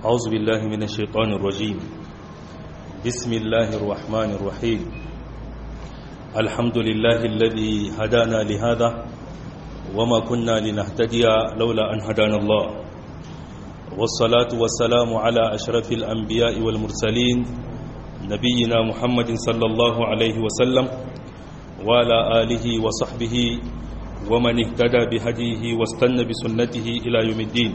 أعوذ بالله من الشيطان الرجيم بسم الله الرحمن الرحيم الحمد لله الذي هدانا لهذا وما كنا لنهتدي لولا أن هدانا الله والصلاة والسلام على أشرف الأنبياء والمرسلين نبينا محمد صلى الله عليه وسلم وعلى آله وصحبه ومن اهتدى بهديه واستنى بسنته إلى يوم الدين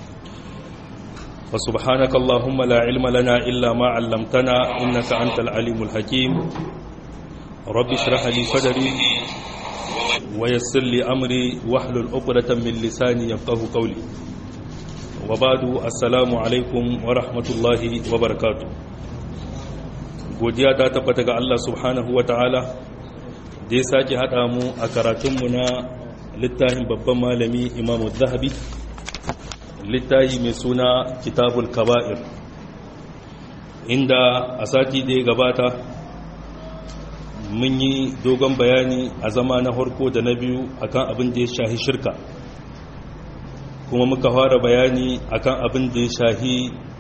فسبحانك اللهم لا علم لنا إلا ما علمتنا إنك أنت العليم الحكيم رب اشرح لي صدري ويسر لي أمري واحلل عقدة من لساني يفقه قولي وبعد السلام عليكم ورحمة الله وبركاته godiya ta tabbata ga Allah subhanahu wa ta'ala da ya sake haɗa mu a karatunmu na littafin babban malami imamu zahabi littafi mai suna kitabul kaba'ir inda a sati da ya gabata mun yi dogon bayani a zama na harko da na biyu akan abin da ya shahi shirka kuma muka fara bayani akan abin da ya shahi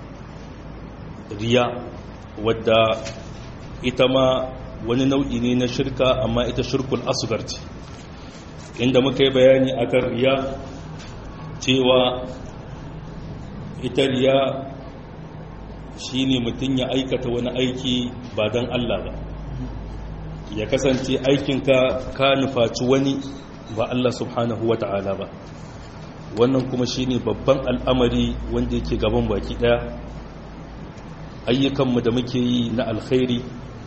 riya wadda ita ma wani nau'i ne na shirka amma ita shirkul asgar ce inda muka yi bayani akan riya cewa ita riya shi ne mutum ya aikata wani aiki ba don Allah ba ya kasance aikinka ka nufaci wani ba Allah subhanahu wa ta'ala ba wannan kuma shi ne babban al'amari wanda yake gaban baki daya ayyukanmu da muke yi na alkhairi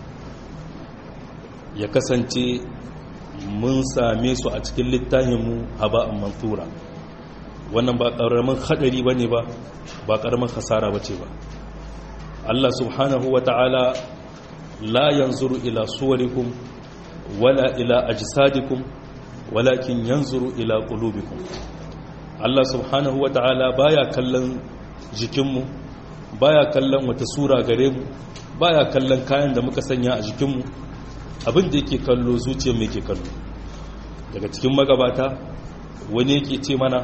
ya kasance mun same su a cikin littafinmu a ba'an mantura wannan ba ƙaramin haɗari ba ne ba ba ƙaramin hasara ba ce ba Allah subhanahu wa ta'ala la yanzuru ila suwarikum wala ila ajsadikum walakin yanzuru ila qulubikum Allah subhanahu wa ta'ala baya kallon jikinmu baya kallon wata sura gare mu baya kallon kayan da muka sanya a jikinmu abin da yake kallo zuciyar mai ke kallo daga cikin magabata wani yake ce mana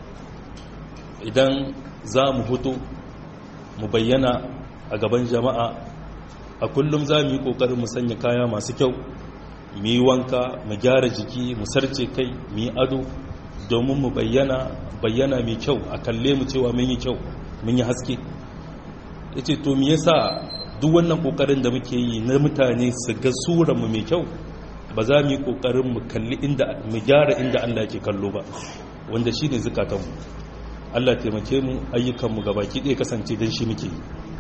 idan za mu fito mu bayyana a gaban jama'a a kullum za mu yi ƙoƙarin mu sanya kaya masu kyau mu yi wanka mu gyara jiki mu sarce kai mu yi ado domin mu bayyana bayyana mai kyau a kalle mu cewa mun yi kyau mun yi haske ya ce to me yasa duk wannan ƙoƙarin da muke yi na mutane su ga mu mai kyau ba za mu yi ƙoƙarin mu kalli inda mu gyara inda Allah ke kallo ba wanda shine zukatanmu Allah taimake mu ayyukanmu gabaki ɗaya kasance don shi muke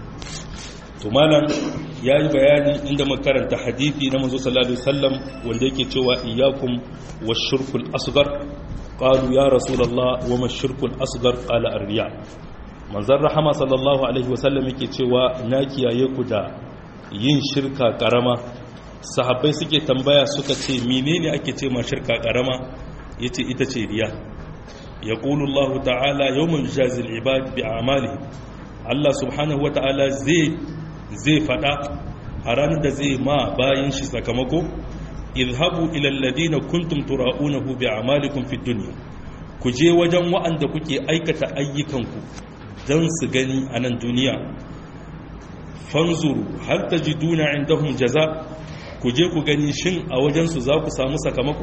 to malam ya yi bayani inda makaranta hadithi na manzo sallallahu alaihi wasallam wanda yake cewa iyyakum washirkul asghar qalu ya rasulullah wa mashirkul asghar qala ar-riya manzon rahama sallallahu alaihi wasallam yake cewa na kiyaye ku da yin shirka karama sahabbai suke tambaya suka ce menene ake ce ma shirka karama yace ita ce riya يقول الله تعالى يوم يجازي العباد بأعمالهم الله سبحانه وتعالى زي زي فدا أرانا دا زي ما باين شي ساكمكو اذهبوا إلى الذين كنتم تراؤونه بأعمالكم في الدنيا kuje wajen wa'anda kuke aikata ayyukanku don su gani a nan duniya fanzuru har ta ji duna indahum jaza kuje ku gani shin a wajensu za ku samu sakamako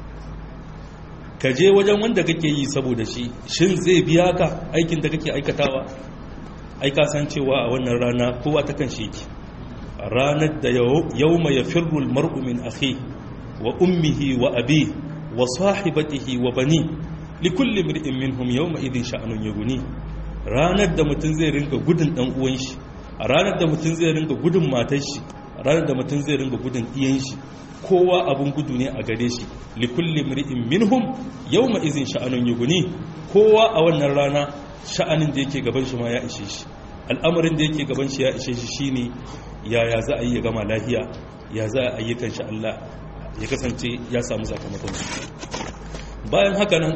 ka je wajen wanda kake yi saboda shi shin zai biya ka aikin da kake aikatawa ai ka san cewa a wannan rana kowa ta kan shi ki ranar da yawma yafirru almar'u min akhi wa ummihi wa abi wa sahibatihi wa bani likulli imri'in minhum yawma idhin sha'anun yughni ranar da mutum zai rinka gudun dan uwan shi ranar da mutum zai rinka gudun matar shi ranar da mutum zai rinka gudun iyan shi kowa abin gudu ne a gare shi likulli mri'in minhum yawma izin sha'anun yughni kowa a wannan rana sha'anin da yake gaban shi ma ya ishe shi al'amarin da yake gaban shi ya ishe shi shine yaya za a yi ya gama lahiya ya za a yi kan shi Allah ya kasance ya samu sakamakon bayan haka nan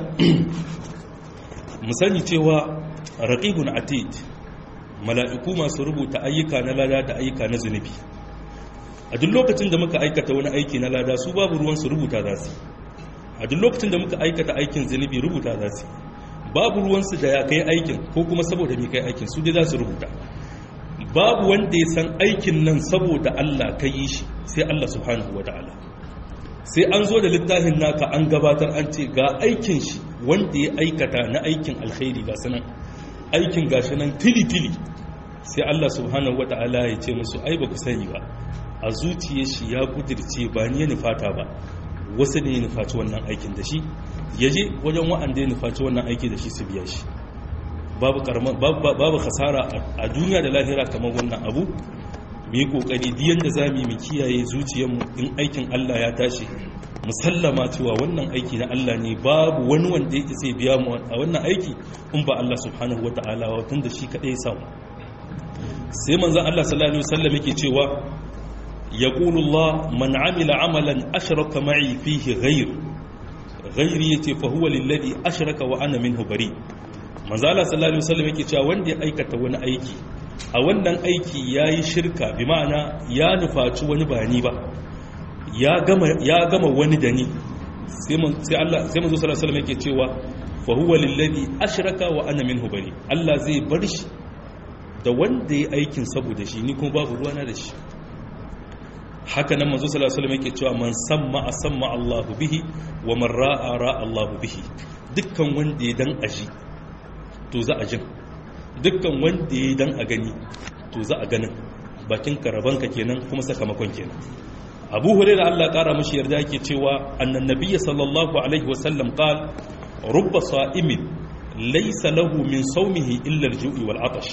mu sani cewa raqibun atid mala'iku masu rubuta ayyuka na lada da ayyuka na zunubi a duk lokacin da muka aikata wani aiki na lada su babu ruwan su rubuta za su a duk lokacin da muka aikata aikin zunubi rubuta za su babu ruwansu da ya kai aikin ko kuma saboda mai kai aikin su dai za su rubuta babu wanda ya san aikin nan saboda Allah ka yi shi sai Allah subhanahu wa ta'ala sai an zo da littafin naka an gabatar an ce ga aikin shi wanda ya aikata na aikin alkhairi ga sanan aikin gashi nan tili-tili sai Allah subhanahu wa ta'ala ya ce musu ai ba ku sani ba a zuciyar shi ya kudirce ba ni ya nufata ba wasu ne ya nufaci wannan aikin da shi ya je wajen wa'anda ya nufaci wannan aiki da shi su biya shi babu khasara a duniya da lahira kamar wannan abu mu yi kokari diyan da za mu yi mu kiyaye zuciyarmu in aikin Allah ya tashi musallama cewa wannan aiki na Allah ne babu wani wanda yake sai biya mu a wannan aiki in ba Allah subhanahu wataala wa tun da shi kadai ya samu sai manzon Allah sallallahu alaihi wasallam yake cewa yaqulu Allah man amila amalan ashraka ma'i fihi ghayr ghairi yace fa huwa lilladhi ashraka wa ana minhu bari manzo Allah sallallahu alaihi wasallam yake cewa wanda ya aikata wani aiki a wannan aiki yayi shirka bi ma'ana ya nufaci wani ba ni ba ya gama ya gama wani da ni sai man sai Allah sai manzo sallallahu alaihi wasallam yake cewa fa huwa lilladhi ashraka wa ana minhu bari Allah zai bar shi da wanda ya aikin saboda shi ni kuma babu ruwana da shi haka nan manzo sallallahu alaihi wasallam yake cewa man samma asamma Allahu bihi wa man ra'a ra'a Allahu bihi dukkan wanda ya dan aji to za a jin dukkan wanda ya dan a gani to za a ganin bakin karabanka kenan kuma sakamakon kenan Abu Hurairah Allah kara mishi yarda yake cewa annan nabiyyi sallallahu alaihi wasallam qal rubba sa'imin laysa lahu min sawmihi illa al-ju'i wal 'atash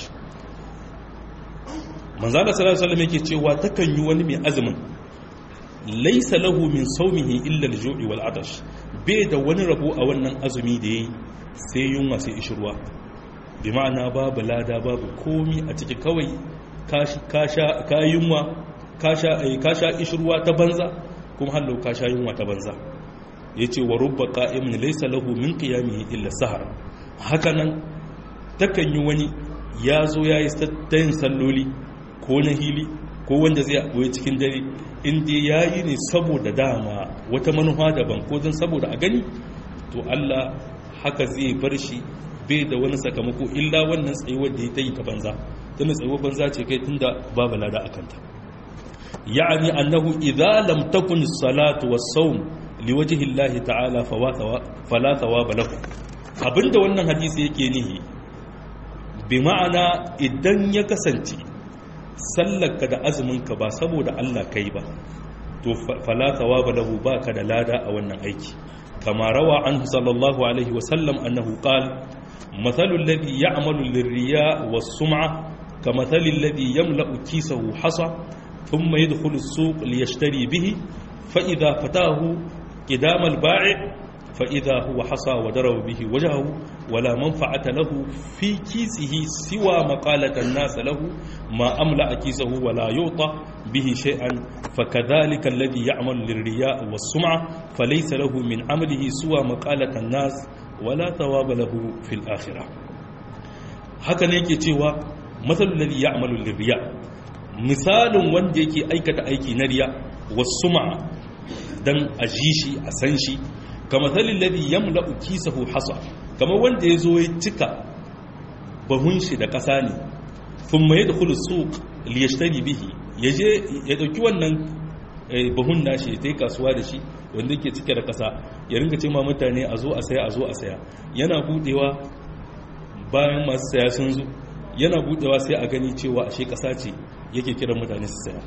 manzala sallallahu alaihi wasallam yake cewa takan yi wani mai azumin laysa lahu min sawmihi illa al-ju'i wal atash bai da wani rabo a wannan azumi da yayi sai yunwa sai ishirwa bi ma'ana babu lada babu komi a ciki kawai ka sha ka yunwa ka sha ka sha ishirwa ta banza kuma hallo ka sha yunwa ta banza yace wa rubba qa'imin laysa lahu min qiyamihi illa sahar hakanan takan yi wani ya zo ya yi tayin salloli ko na hili ko wanda zai abuwa cikin dare inda ya yi ne saboda dama wata manufa daban ko don saboda a gani to Allah haka zai bar shi bai da wani sakamako illa wannan tsayuwar da ya ta yi ta banza tunda tsayuwar banza ce kai tunda babu lada a kanta ya'ani annahu idza lam takun salatu was-sawm liwajhi Allah ta'ala fala thawaba lahu abinda wannan hadisi yake nihi bi ma'ana idan ya kasance sallarka da azuminka ba saboda Allah kai ba to fala thawaba lahu baka da lada a wannan aiki kama rawa anhu sallallahu alaihi wasallam annahu qala mathalu alladhi ya'malu lirriya was-sum'a kamathali alladhi yamla'u kisahu hasa thumma yadkhulu as-suq liyashtari bihi fa idha fatahu qidama al-ba'i' فإذا هو حصى وضرب به وجهه ولا منفعة له في كيسه سوى مقالة الناس له ما أملأ كيسه ولا يعطى به شيئا فكذلك الذي يعمل للرياء والسمعة فليس له من عمله سوى مقالة الناس ولا ثواب له في الآخرة هكذا يكي تيوى مثل الذي يعمل للرياء مثال wanda yake aikata aiki na riya والسمعة dan ajishi a san shi kama zalin ladi yamla kisahu hasa kama wanda ya zo ya cika bahun shi da ƙasa ne sun mai da kulu su liyashtari bihi ya je ya ɗauki wannan bahun nashi ya yi kasuwa da shi wanda ke cike da ƙasa ya ringa ce ma mutane a zo a saya a zo a saya yana budewa bayan masu saya sun zo yana budewa sai a gani cewa ashe ƙasa ce yake kiran mutane su saya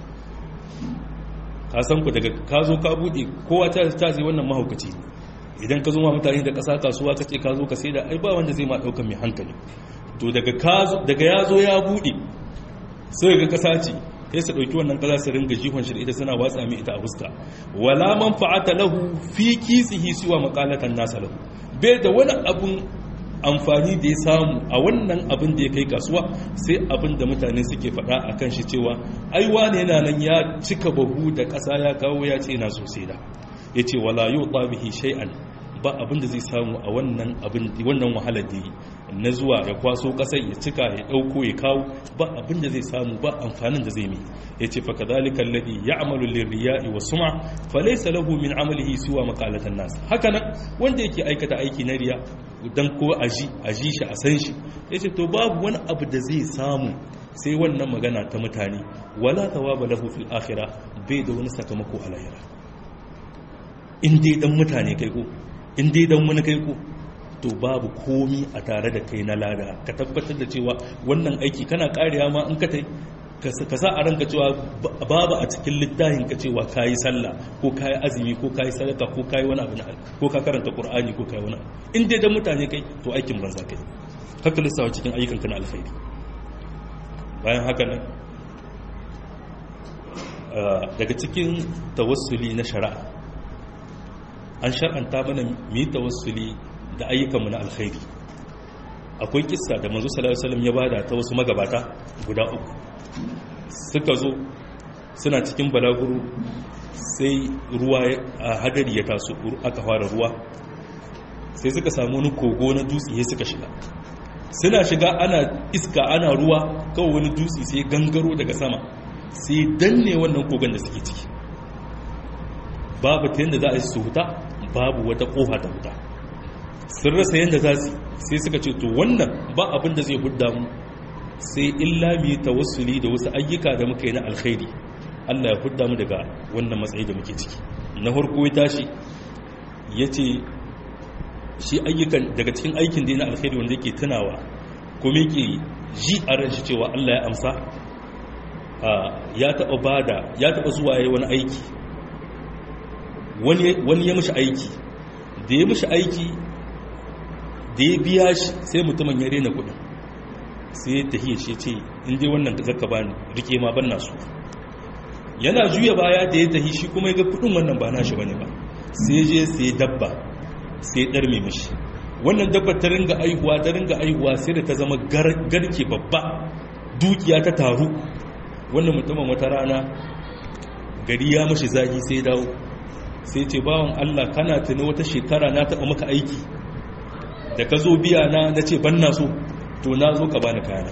ka san ku daga ka zo ka bude kowa ta zai wannan mahaukaci ne idan ka zo ma mutane da ƙasa kasuwa ka ce ka zo ka sai da ai ba wanda zai ma ɗaukan mai hankali to daga ya zo ya buɗe sai ga ƙasa ce sai su ɗauki wannan ƙasa su ringa jihon shi da ita suna watsa mai ita a fuska wala man fa'ata lahu fi kisihi siwa maqalatan nasa lahu bai da wani abun amfani da ya samu a wannan abin da ya kai kasuwa sai abin da mutane suke faɗa a kan shi cewa ai wane yana nan ya cika bahu da ƙasa ya kawo ya ce na sosai da ya ce wala yau bihi shay'an ba abin da zai samu a wannan abin wannan wahalar da yi na zuwa ya kwaso kasar ya cika ya dauko ya kawo ba abin da zai samu ba amfanin da zai mi ya ce fakadhalika alladhi ya'malu lirriya'i wa sum'a falaysa lahu min amalihi siwa maqalatan nas haka nan wanda yake aikata aiki na riya don ko a ji shi a san shi ya ce to babu wani abu da zai samu sai wannan magana ta mutane wala thawaba lahu fil akhirah bai da wani sakamako a lahira in dai dan mutane kai ko in dai dan wani kai ko to babu komi a tare da kai na lada ka tabbatar da cewa wannan aiki kana kariya ma in ka tai ka sa a ranka cewa babu a cikin littafin ka cewa kayi sallah ko kayi azumi ko kayi sadaka ko kayi wani abu na ko ka karanta qur'ani ko kayi wani in dai dan mutane kai to aikin banza kai haka lissawa cikin ayyukan ka na alkhairi bayan haka nan daga cikin tawassuli na shari'a an shar'anta mana mu yi tawassuli da ayyukanmu na alkhairi akwai kissa da manzo sallallahu alaihi wasallam ya bada ta wasu magabata guda uku suka zo suna cikin balaguro sai ruwa a hadari ya taso aka fara ruwa sai suka samu wani kogo na dutse ya suka shiga suna shiga ana iska ana ruwa kawai wani dutse sai gangaro daga sama sai danne wannan kogon da suke ciki babu ta yadda za a yi su huta babu wata kofa ta huta sun rasa yadda za su sai suka ce to wannan ba abin da zai hudda mu sai illa mu yi tawassuli da wasu ayyuka da muka yi na alkhairi Allah ya hudda mu daga wannan matsayi da muke ciki na farko ya tashi ya ce shi ayyukan daga cikin aikin da na alkhairi wanda yake tunawa kuma yake ji a ran shi cewa Allah ya amsa ya taɓa bada ya taɓa zuwa ya wani aiki wani ya mishi aiki da ya mishi aiki da ya biya shi sai mutumin ya rena kudin sai ta hiyar shi ce inda wannan da zaka bani rike ma ban nasu yana juya baya da ya tahi shi kuma ya ga kudin wannan ba nashi bane ba sai je sai dabba sai dar mai mishi wannan dabba ta ringa aihuwa ta ringa aihuwa sai da ta zama garke babba dukiya ta taru wannan mutumin wata rana gari ya mashi zahi sai dawo sai ce bawan Allah kana tuni wata shekara na taɓa maka aiki da ka zo biya na na ce ban na so to na zo ka bani kayana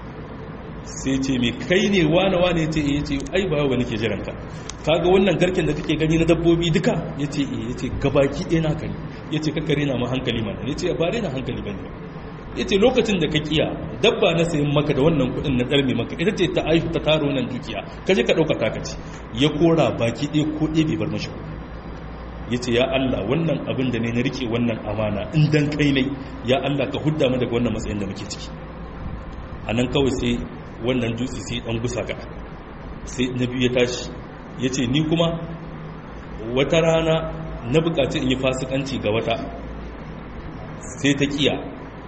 sai ce mai kai ne wane wane ce ya ce ai ba wani ke jiranka kaga wannan garken da kake gani na dabbobi duka ya ce ya ce gabaki ɗaya na kare ya ce kakare na ma hankali mana ya ce ba na hankali ba ne ya ce lokacin da ka kiya dabba na sayin maka da wannan kuɗin na ɗarme maka ita ce ta aihu ta taro nan dukiya ka je ka ɗauka takaci ya kora baki ɗaya ko ɗaya bai bar mashi ya ce ya Allah wannan abin da ne na rike wannan amana in dan kai ne ya Allah ka hudda mu daga wannan matsayin da muke ciki a nan kawai sai wannan dutse sai dan gusa ga sai na biyu ya tashi ya ce ni kuma wata rana na bukaci in yi fasikanci ga wata sai ta kiya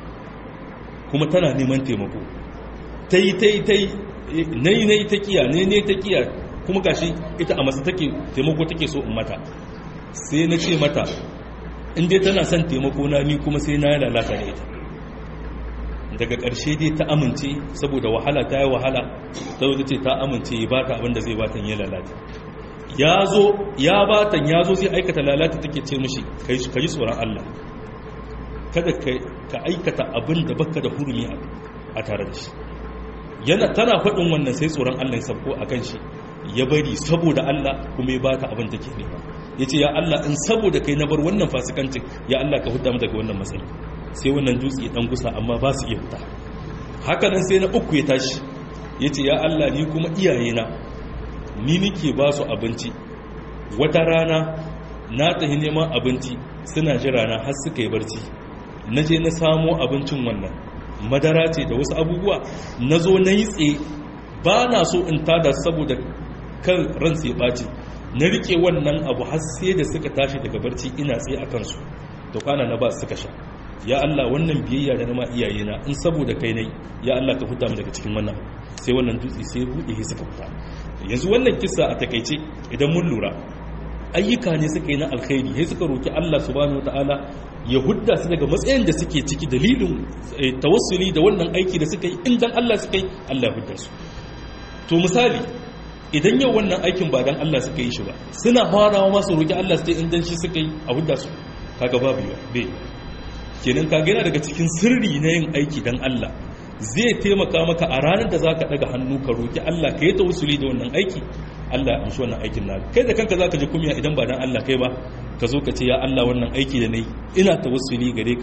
kuma tana neman taimako ta yi ta yi ta yi na yi na yi ta kiya ne ne ta kiya kuma gashi ita a masu take taimako take so in mata sai na ce mata inda tana son taimako na ni kuma sai na yi lalata da ita daga ƙarshe dai ta amince saboda wahala ta yi wahala ta zo ce ta amince ya ba ta abinda zai batan ya lalata ya zo ya batan ya zo zai aikata lalata take ce mishi ka yi tsoron Allah kada ka aikata abin da baka da hurumi a tare da shi yana tana faɗin wannan sai tsoron Allah ya sabko a kan shi ya bari saboda Allah kuma ya bata abin take nema ya ce ya Allah in saboda kai na bar wannan fasikancin ya Allah ka huda mu daga wannan matsayi sai wannan dutse ya dan gusa amma ba su iya fita haka nan sai na uku ya tashi ya ce ya Allah ni kuma iyayena ni nike ba su abinci wata rana na tafi neman abinci suna jira na har suka yi barci na je na samo abincin wannan madara ce da wasu abubuwa na zo na yi tsaye ba na so in tada saboda kan ransu ya ɓaci na rike wannan abu har sai da suka tashi daga barci ina tsaye a kansu da kwana na ba suka sha ya Allah wannan biyayya da nama iyayena in saboda kai nai ya Allah ka fita mu daga cikin wannan sai wannan dutse sai bude shi suka fita yanzu wannan kissa a takeice idan mun lura ayyuka ne suka yi na alkhairi sai suka roki Allah subhanahu wataala ya hudda su daga matsayin da suke ciki dalilin tawassuli da wannan aiki da suka yi in dan Allah suka yi Allah ya hudda su to misali idan yau wannan aikin ba dan Allah suka yi shi ba suna farawa masu roki Allah sai in dan shi suka yi a hudda su kaga babu yawa bai kenan kaga yana daga cikin sirri na yin aiki dan Allah zai taimaka maka a ranar da zaka daga hannu ka roki Allah ka yi tawassuli da wannan aiki Allah ya amshi wannan aikin naka kai da kanka zaka ji kumiya idan ba dan Allah kai ba ka zo ka ce ya Allah wannan aiki da nayi ina tawassuli gare ka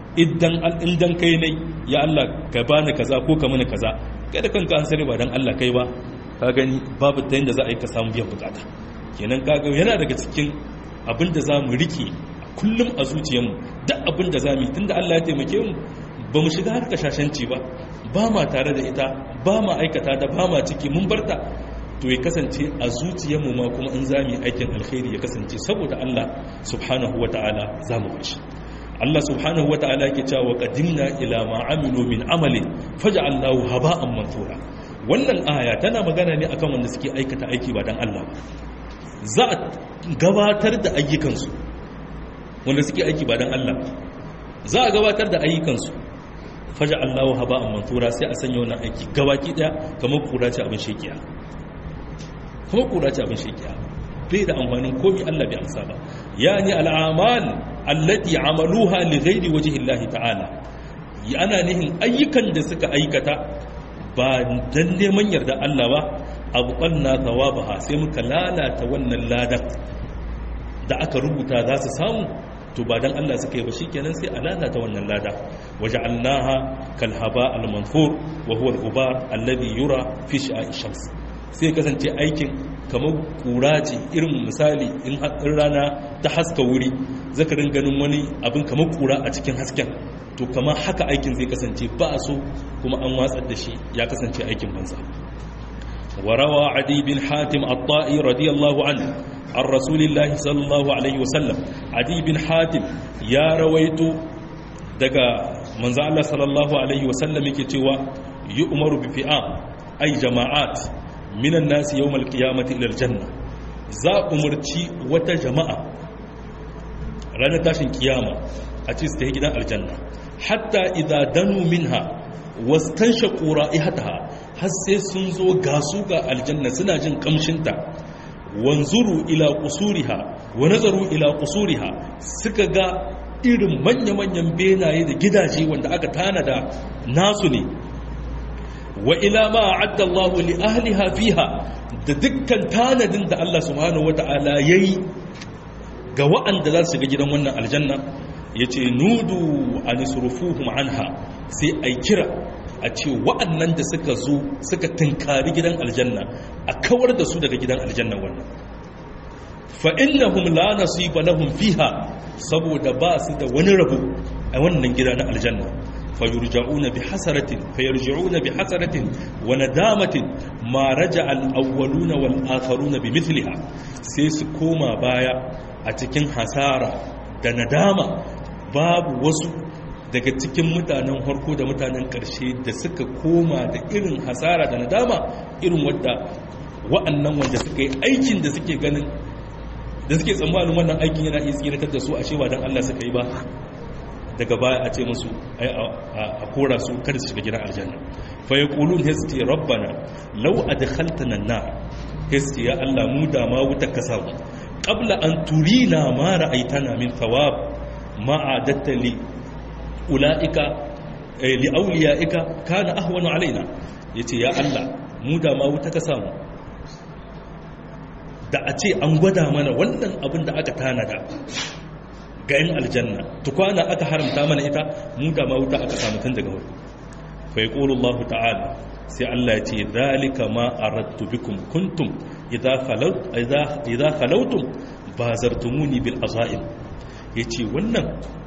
idan idan kai ne ya Allah ka bani kaza ko ka mini kaza kai da kanka an sani ba dan Allah kai ba ka gani babu ta yanda za a yi ka samu biyan bukata kenan kaga yana daga cikin abin da za mu rike kullum a zuciyarmu duk abin da za mu yi tunda Allah ya taimake mu ba mu shiga harka shashanci ba ba ma tare da ita ba ma aikata da ba ma ciki mun barta to ya kasance a zuciyarmu ma kuma in za mu yi aikin alkhairi ya kasance saboda Allah subhanahu wa ta'ala za mu bashi Allah subhanahu wa ta'ala yake cewa qadimna ila ma amilu min amalin faj'alnahu haba'an manthura wannan aya tana magana ne akan wanda suke aikata aiki ba dan Allah ba za a gabatar da ayyukansu wanda suke aiki ba dan Allah za a gabatar da ayyukansu faja Allahu haba'an mantura sai a sanya wannan aiki gabaki daya kamar kura ce abin shekiya kamar kura ce abin shekiya bai da amfanin komai Allah bai amsa ba yani al'amal allati amaluha li ghairi wajhi Allah ta'ala ana nihin ayyukan da suka aikata ba dan neman yarda Allah ba abu ɓanna thawabaha sai muka lalata wannan ladan da aka rubuta za su samu to ba dan Allah suka yi ba shikenan sai a lalata wannan lada waja'alnaha kal haba al manfur wa huwa al ghubar alladhi yura fi sha'i shams sai kasance aikin kamar kura ce irin misali in rana ta haska wuri zaka ringa ganin wani abin kamar kura a cikin hasken to kamar haka aikin zai kasance ba a so kuma an watsar da shi ya kasance aikin banza وروى عدي بن حاتم الطائي رضي الله عنه عن رسول الله صلى الله عليه وسلم عدي بن حاتم يا رويت دقا من الله صلى الله عليه وسلم كتوى يؤمر بفئام أي جماعات من الناس يوم القيامة إلى الجنة za umarci wata jama'a ranar tashin kiyama a ce su ta gidan aljanna hatta idza danu minha wastanshaqu ra'ihataha har sai sun zo gasu ga aljanna suna jin kamshinta wanzuru ila qusuriha wa nazaru ila qusuriha suka ga irin manya-manyan benaye da gidaje wanda aka tanada nasu ne wa ila ma a'adda Allah li ahliha fiha da dukkan tanadin da Allah subhanahu wata'ala yayi ga wa'anda za su shiga gidan wannan aljanna yace nudu anisrufuhum anha sai ai kira a ce wa'annan da suka zo suka tunkari gidan aljanna a kawar da su daga gidan aljanna wannan fa'innahum la nasiba lahum fiha saboda ba su da wani rabu a wannan gida na aljanna fayurja'una bi hasaratin fayarji'una bi hasaratin wa nadamatin ma raja al-awwaluna wal akharuna bi mithliha sai su koma baya a cikin hasara da nadama babu wasu daga cikin mutanen harko da mutanen ƙarshe da suka koma da irin hasara da nadama irin wadda wa'annan wanda suka yi aikin da suke ganin da suke tsammanin wannan aikin yana iya tsiratar da su a cewa don Allah suka yi ba daga baya a ce musu a kora su kada su shiga gidan aljanna fa yaqulun hasti rabbana law adkhaltana an-nar hasti ya Allah mu da ma wuta kasa qabla an turina ma ra'aitana min thawab ma adatta li ula'ika li'auliya'ika kana ahwanu alaina yace ya Allah mu da ma wuta ka samu da a ce an gwada mana wannan abin da aka tanada ga yin aljanna tukwana aka haramta mana ita mu da ma wuta aka samu tun daga wuri fa yaqulu Allah ta'ala sai Allah ya ce zalika ma aradtu bikum kuntum idza khalat idza idza khalawtum bazartumuni bil azaim yace wannan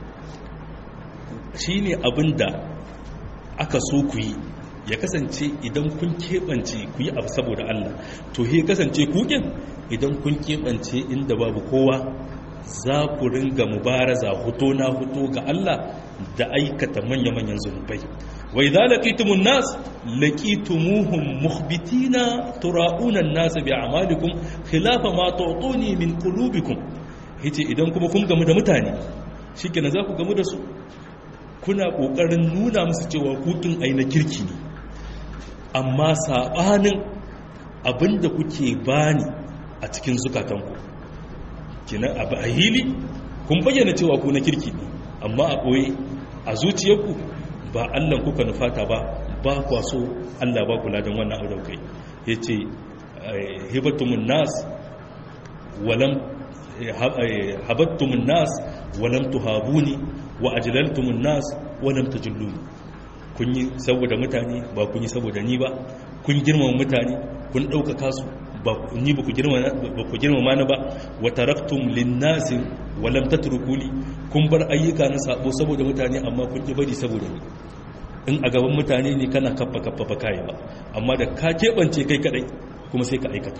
shi ne abin da aka so ku yi ya kasance idan kun keɓance ku yi abu saboda Allah to ya kasance kukin idan kun keɓance inda babu kowa za ku ringa mubaraza hoto na hoto ga Allah da aikata manya-manyan zunubai wai za laƙitumun nas laƙitumuhun muhbitina tura'unan nasa bi amalikum khilafa ma tu'tuni min qulubikum yace idan kuma kun gamu da mutane shikenan za ku gamu da su kuna ƙoƙarin nuna musu cewa hutun aina kirki ne amma saɓanin abinda kuke bani a cikin zukatanku kina abu a hili kun bayyana cewa ku na kirki ne amma a ɓoye a zuciyarku ba allan kuka nufata ba ba kwa so allah ba kula don wannan auren kai ya ce hibattumun nas walam habattumun nas walam tuhabuni wa ajlaltumun nas wa lam tajulluni kun yi saboda mutane ba kun yi saboda ni ba kun girmama mutane kun ɗaukaka su ba ni ba ku girmama ni ba wa taraktum linnasi wa lam tatrukuni kun bar ayyuka na sabo saboda mutane amma kun ki bari saboda ni in a gaban mutane ne kana kaffa kaffa ba kai ba amma da ka keɓance kai kadai kuma sai ka aikata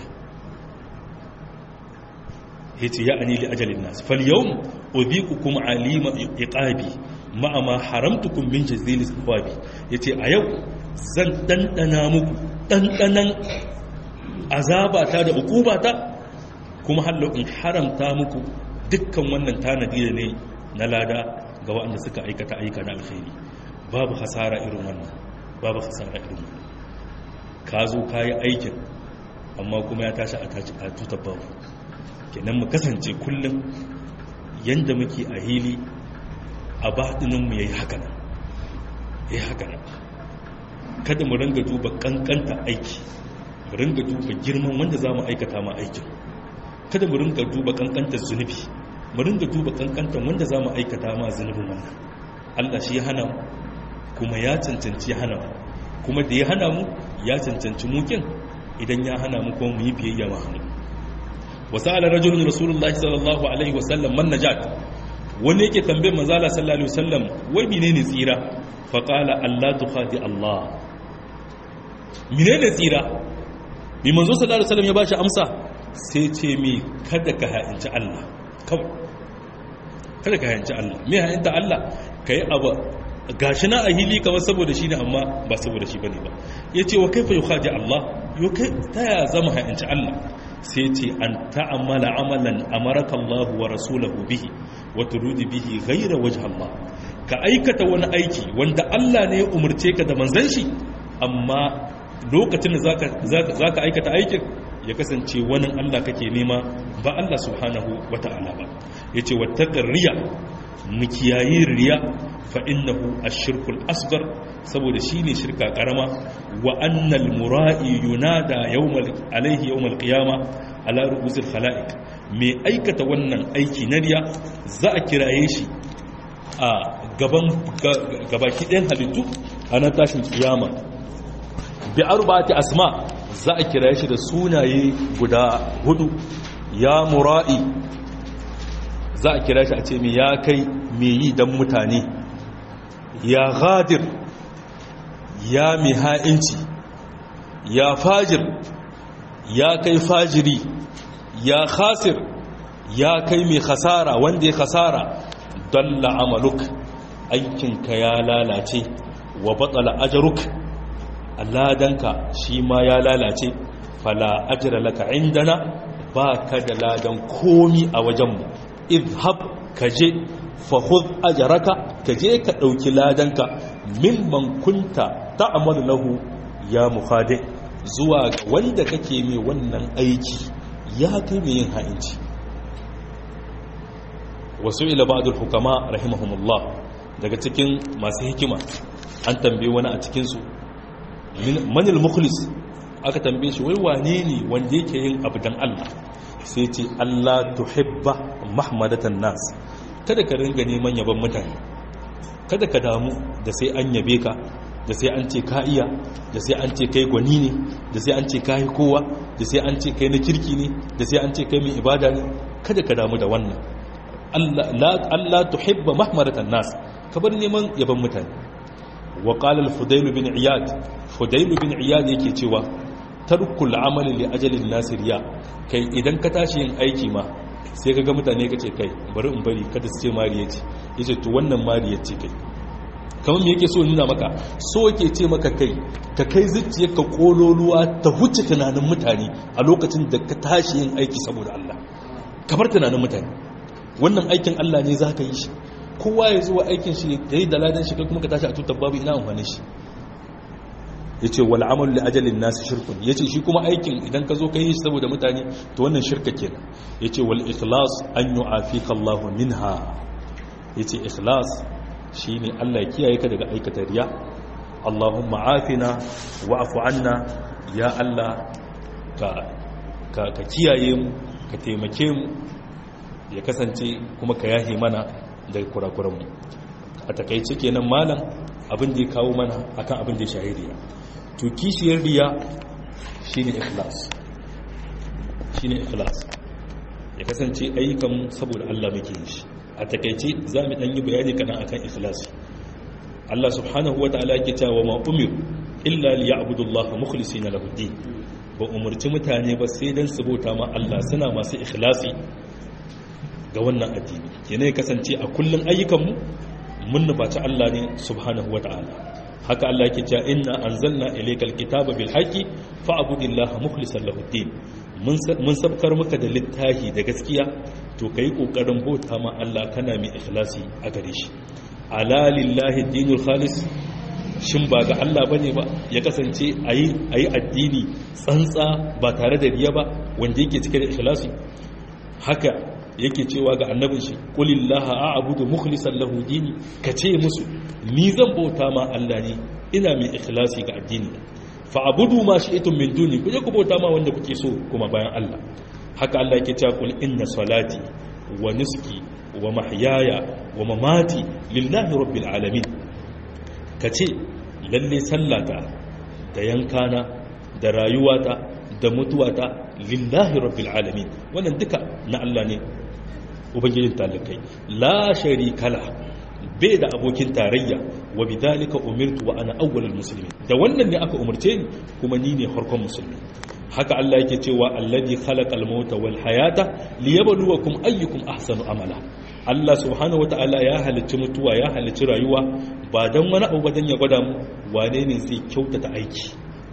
yace ya ani li ajalin nas fal yawm udhiqukum alima iqabi ma ma haramtukum min jazilis thawabi yace a yau zan dandana muku dandanan azabata da ukubata kuma hallo in haramta muku dukkan wannan tanadi da ne na lada ga waɗanda suka aikata aika na alkhairi babu hasara irin wannan babu hasara irin wannan ka zo ka yi aikin amma kuma ya tashi a tutar babu kenan mu kasance kullum yadda muke a hili a baɗininmu ya yi haka nan ya yi haka nan kada mu ringa duba ƙanƙanta aiki mu ringa duba girman wanda za mu aikata ma aikin kada mu ringa duba ƙanƙantar zunubi mu ringa duba ƙanƙantar wanda za mu aikata ma zunubin wannan allah shi ya hana mu kuma ya cancanci ya hana mu kuma da ya hana mu ya cancanci mukin idan ya hana mu kuma mu yi biyayya ma hannu wasa'ala rajulun rasulullahi sallallahu alaihi wasallam man najat wani yake tambayar manzala sallallahu alaihi wasallam wai menene tsira fa qala allah tukhadi allah menene tsira bi manzo sallallahu alaihi wasallam ya bashi amsa sai ce mi kada ka ha'inci allah kawai kada ka ha'inci allah me ha'inta allah kai abu gashi na a hili kamar saboda shi ne amma ba saboda shi bane ba yace wa kaifa yukhadi allah yo kai ta ya zama ha'inci allah sai ce an ta'ammala amalan amaraka Allah wa rasulahu bihi wa turudi bihi ghayra wajh Allah ka aikata wani aiki wanda Allah ne ya umurce ka da manzon shi amma lokacin da zaka zaka aikata aikin ya kasance wani Allah kake nema ba Allah subhanahu wata'ala ba yace wattaqir riya mukiyayi riya fa innahu ash-shirkul asghar saboda shine shirka karama wa annal mura'i yunada yawmal alaihi yawmal qiyama ala ru'usil khalaiq me aikata wannan aiki na riya za a kiraye shi a gaban gabaki ɗayan halittu a nan tashin kiyama bi arba'ati asma za a kiraye shi da sunaye guda hudu ya mura'i za a kira shi a ce me ya kai me yi dan mutane ya ghadir ya mai ha'inci ya fajir ya kai fajiri ya khasir ya kai mai khasara wanda ya khasara dalla amaluk aikinka ya lalace wa batsala ajaruk ladanka shi ma ya lalace fala ajira laka indana ba ka da ladan komi a wajenmu idhab ka je fahud ajaraka ka je ka ɗauki ladanka mimman kunta ta'amalu lahu ya mukhadi zuwa ga wanda kake mai wannan aiki ya kai mai yin ha'inci wasu ila ba'dul hukama rahimahumullah daga cikin masu hikima an tambaye wani a cikin su manil mukhlis aka tambaye shi wai wane ne wanda yake yin abu dan Allah sai ce Allah tuhibba mahmadatan nas kada ka ringa neman yaban mutane kada ka damu da sai an yabe ka da sai an ce ka iya da sai an ce kai gwani ne da sai an ce ka yi kowa da sai an ce kai na kirki ne da sai an ce kai mai ibada ne kada ka damu da wannan Allah tuhibba mahmaratan nas ka bar neman yaban mutane wa qala al-fudayl bin iyad fudayl bin iyad yake cewa tarkul amali li ajalin nasiriya kai idan ka tashi yin aiki ma sai ka ga mutane ka ce kai bari in bari kada su ce mariya ce yace to wannan mariya ce kai kamar me yake so nuna maka so yake ce maka kai ka kai zuciyarka kololuwa ta huce tunanin mutane a lokacin da ka tashi yin aiki saboda Allah ka bar tunanin mutane wannan aikin Allah ne za ka yi shi kowa ya zuwa aikin shi ya yi daladan shi kai kuma ka tashi a tutar babu ina amfani shi ya ce wal amal li ajalin nasu shirkun ya ce shi kuma aikin idan ka zo ka yi shi saboda mutane to wannan shirka kenan ya ce wal ikhlas an yu'afika Allahu minha ya ce ikhlas shi ne Allah ya kiyaye ka daga aikata riya Allahumma afina wa afu anna ya Allah ka kiyaye mu ka taimake mu ya kasance kuma ka yahe mana daga kurakuranmu a takaice kenan malam abin da ya kawo mana akan abin da ya shahi riya to kishiyar riya shine ikhlas shine ikhlas ya kasance ayyukan saboda Allah muke yi shi a takaice za mu dan yi bayani kadan akan ikhlasi Allah subhanahu wa ta'ala yake cewa ma umir illa liya'budu Allah mukhlisina lahu din ba umurci mutane ba sai dan su bauta ma Allah suna masu ikhlasi ga wannan addini yana ya kasance a kullun ayyukanmu mun nufaci Allah ne subhanahu wa ta'ala haka Allah yake cewa inna anzalna ilaykal kitaba bil haqqi fa'budillaha mukhlishan lahu din mun sabkar maka da littafi da gaskiya to kai kokarin bauta ma Allah kana mai ikhlasi a gare shi ala lillahi dinul khalis shin ba ga Allah bane ba ya kasance ayi ayi addini tsantsa ba tare da riya ba wanda yake cike da ikhlasi haka yake cewa ga annabin shi qulillaha a'budu mukhlishan lahu dini kace musu ni zan bauta ma Allah ne ina mai ikhlasi ga addini fa abudu ma shi'tum min duni kuje ku bauta ma wanda kuke so kuma bayan Allah haka Allah yake cewa qul inna salati wa nuski wa mahyaya wa mamati lillahi rabbil alamin kace lalle sallata da yankana da rayuwata da mutuwata lillahi rabbil alamin wannan duka na Allah ne ubangijin talakai la sharika la bai da abokin tarayya wa bidalika umirtu wa ana awwalul muslimin da wannan ne aka umarce ni kuma ni ne farkon musulmi haka Allah yake cewa alladhi khalaqal mauta wal hayata liyabluwakum ayyukum ahsanu amala Allah subhanahu wataala ya halicci mutuwa ya halicci rayuwa ba dan wani abu dan ya gwada mu wane ne zai kyautata aiki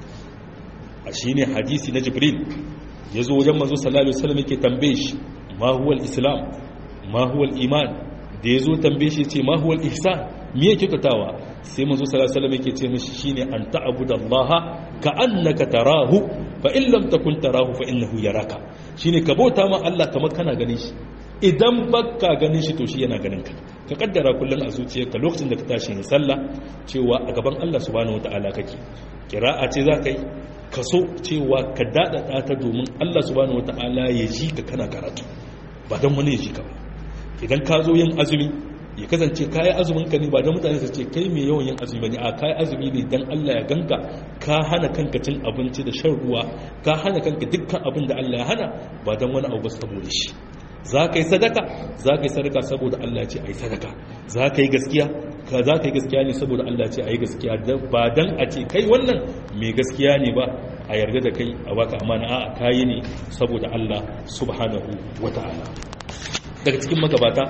a shine hadisi na Jibril yazo wajen manzo sallallahu alaihi wasallam yake tambaye shi ma huwa al-islam ma huwa al-iman da yazo tambaye shi ce ma huwa al-ihsan me yake kyautatawa sai manzo sallallahu alaihi wasallam yake ce mishi shine an ta'budallaha ka annaka tarahu fa in lam takun tarahu fa innahu yaraka shine ka bauta ma Allah kamar kana ganin shi idan baka ganin shi to shi yana ganin ka ka kaddara kullun a zuciyarka lokacin da ka tashi yin sallah cewa a gaban Allah subhanahu wataala kake kira'a ce za ka yi kaso cewa ka dadada ta domin Allah subhanahu wataala ya ji ka kana karatu ba dan wani ya ji ka ba idan ka zo yin azumi ya kasance kayi azumin ka ne ba da mutane su ce kai mai yawan yin azumi ne a kayi azumi ne dan Allah ya ganka ka hana kanka cin abinci da shan ruwa ka hana kanka dukkan abin da Allah ya hana ba dan wani abu saboda shi za ka yi sadaka za ka yi sadaka saboda Allah ce a yi sadaka za ka yi gaskiya ka za ka yi gaskiya ne saboda Allah ce a yi gaskiya ba dan a ce kai wannan mai gaskiya ne ba a yarda da kai a baka amana a kayi ne saboda Allah subhanahu wata'ala daga cikin magabata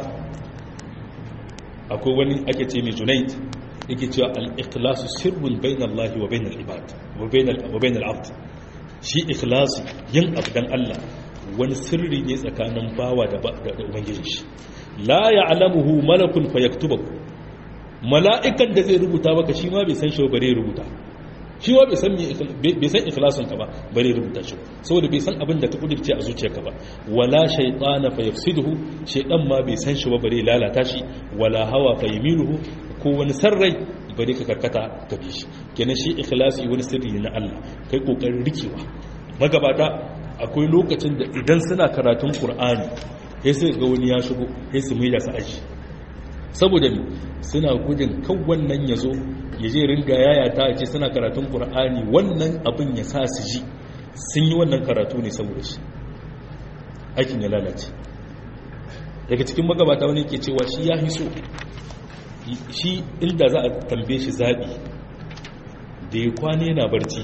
akwai wani ake ce mai junaid yake cewa al-ikhlasu sirrun bayna Allah wa bayna al-ibad wa bayna wa bayna al-abd shi ikhlasi yin abdan Allah wani sirri ne tsakanin bawa da da ubangiji shi la ya'lamuhu malakun fayaktubuhu mala'ikan da zai rubuta maka shi ma bai san shi bare rubuta shi wa bai san bai san ikhlasin ka ba bare rubuta shi saboda bai san abin da ka kudirce a zuciyarka ba wala shaytana fa yafsiduhu shaydan ma bai san shi ba bare lalata shi wala hawa fa yamiluhu ko wani sarrai bare ka karkata ka bi shi kenan shi ikhlasi wani sirri ne na Allah kai kokarin rikewa magabata akwai lokacin da idan suna karatun Qur'ani sai sai ga wani ya shigo sai su mai da su aji saboda ne suna gudun kan wannan ya zo ya je ringa yaya ta ce suna karatun ƙur'ani wannan abin ya sa su ji sun yi wannan karatu ne saboda shi aikin ya lalace daga cikin magabata wani ke cewa shi ya hiso shi inda za a tambaye shi zaɓi da ya kwane yana barci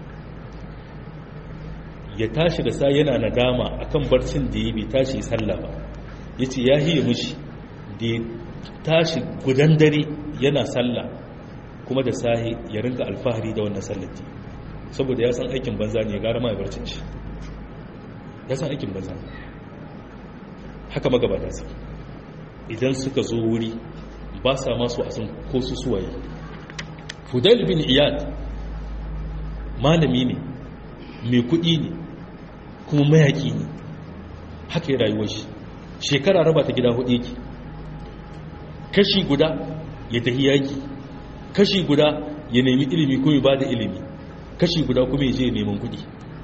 ya tashi da sa yana nadama akan barcin da ya bai tashi sallah ba ya ce ya hiye mushi da ya tashi gudan dare yana sallah kuma da sahi ya rinka alfahari da wannan sallati saboda ya san aikin banza ne ya gara ma ya barcin shi ya san aikin banza haka magabata su idan suka zo wuri ba sa masu a san ko su suwaye fudail bin iyad malami ne mai kuɗi ne kuma mayaki ne haka ya rayuwar shi shekara raba ta gida hudu yake kashi guda ya tafi yaki kashi guda ya nemi ilimi ko ya ba da ilimi kashi guda kuma ya je neman kudi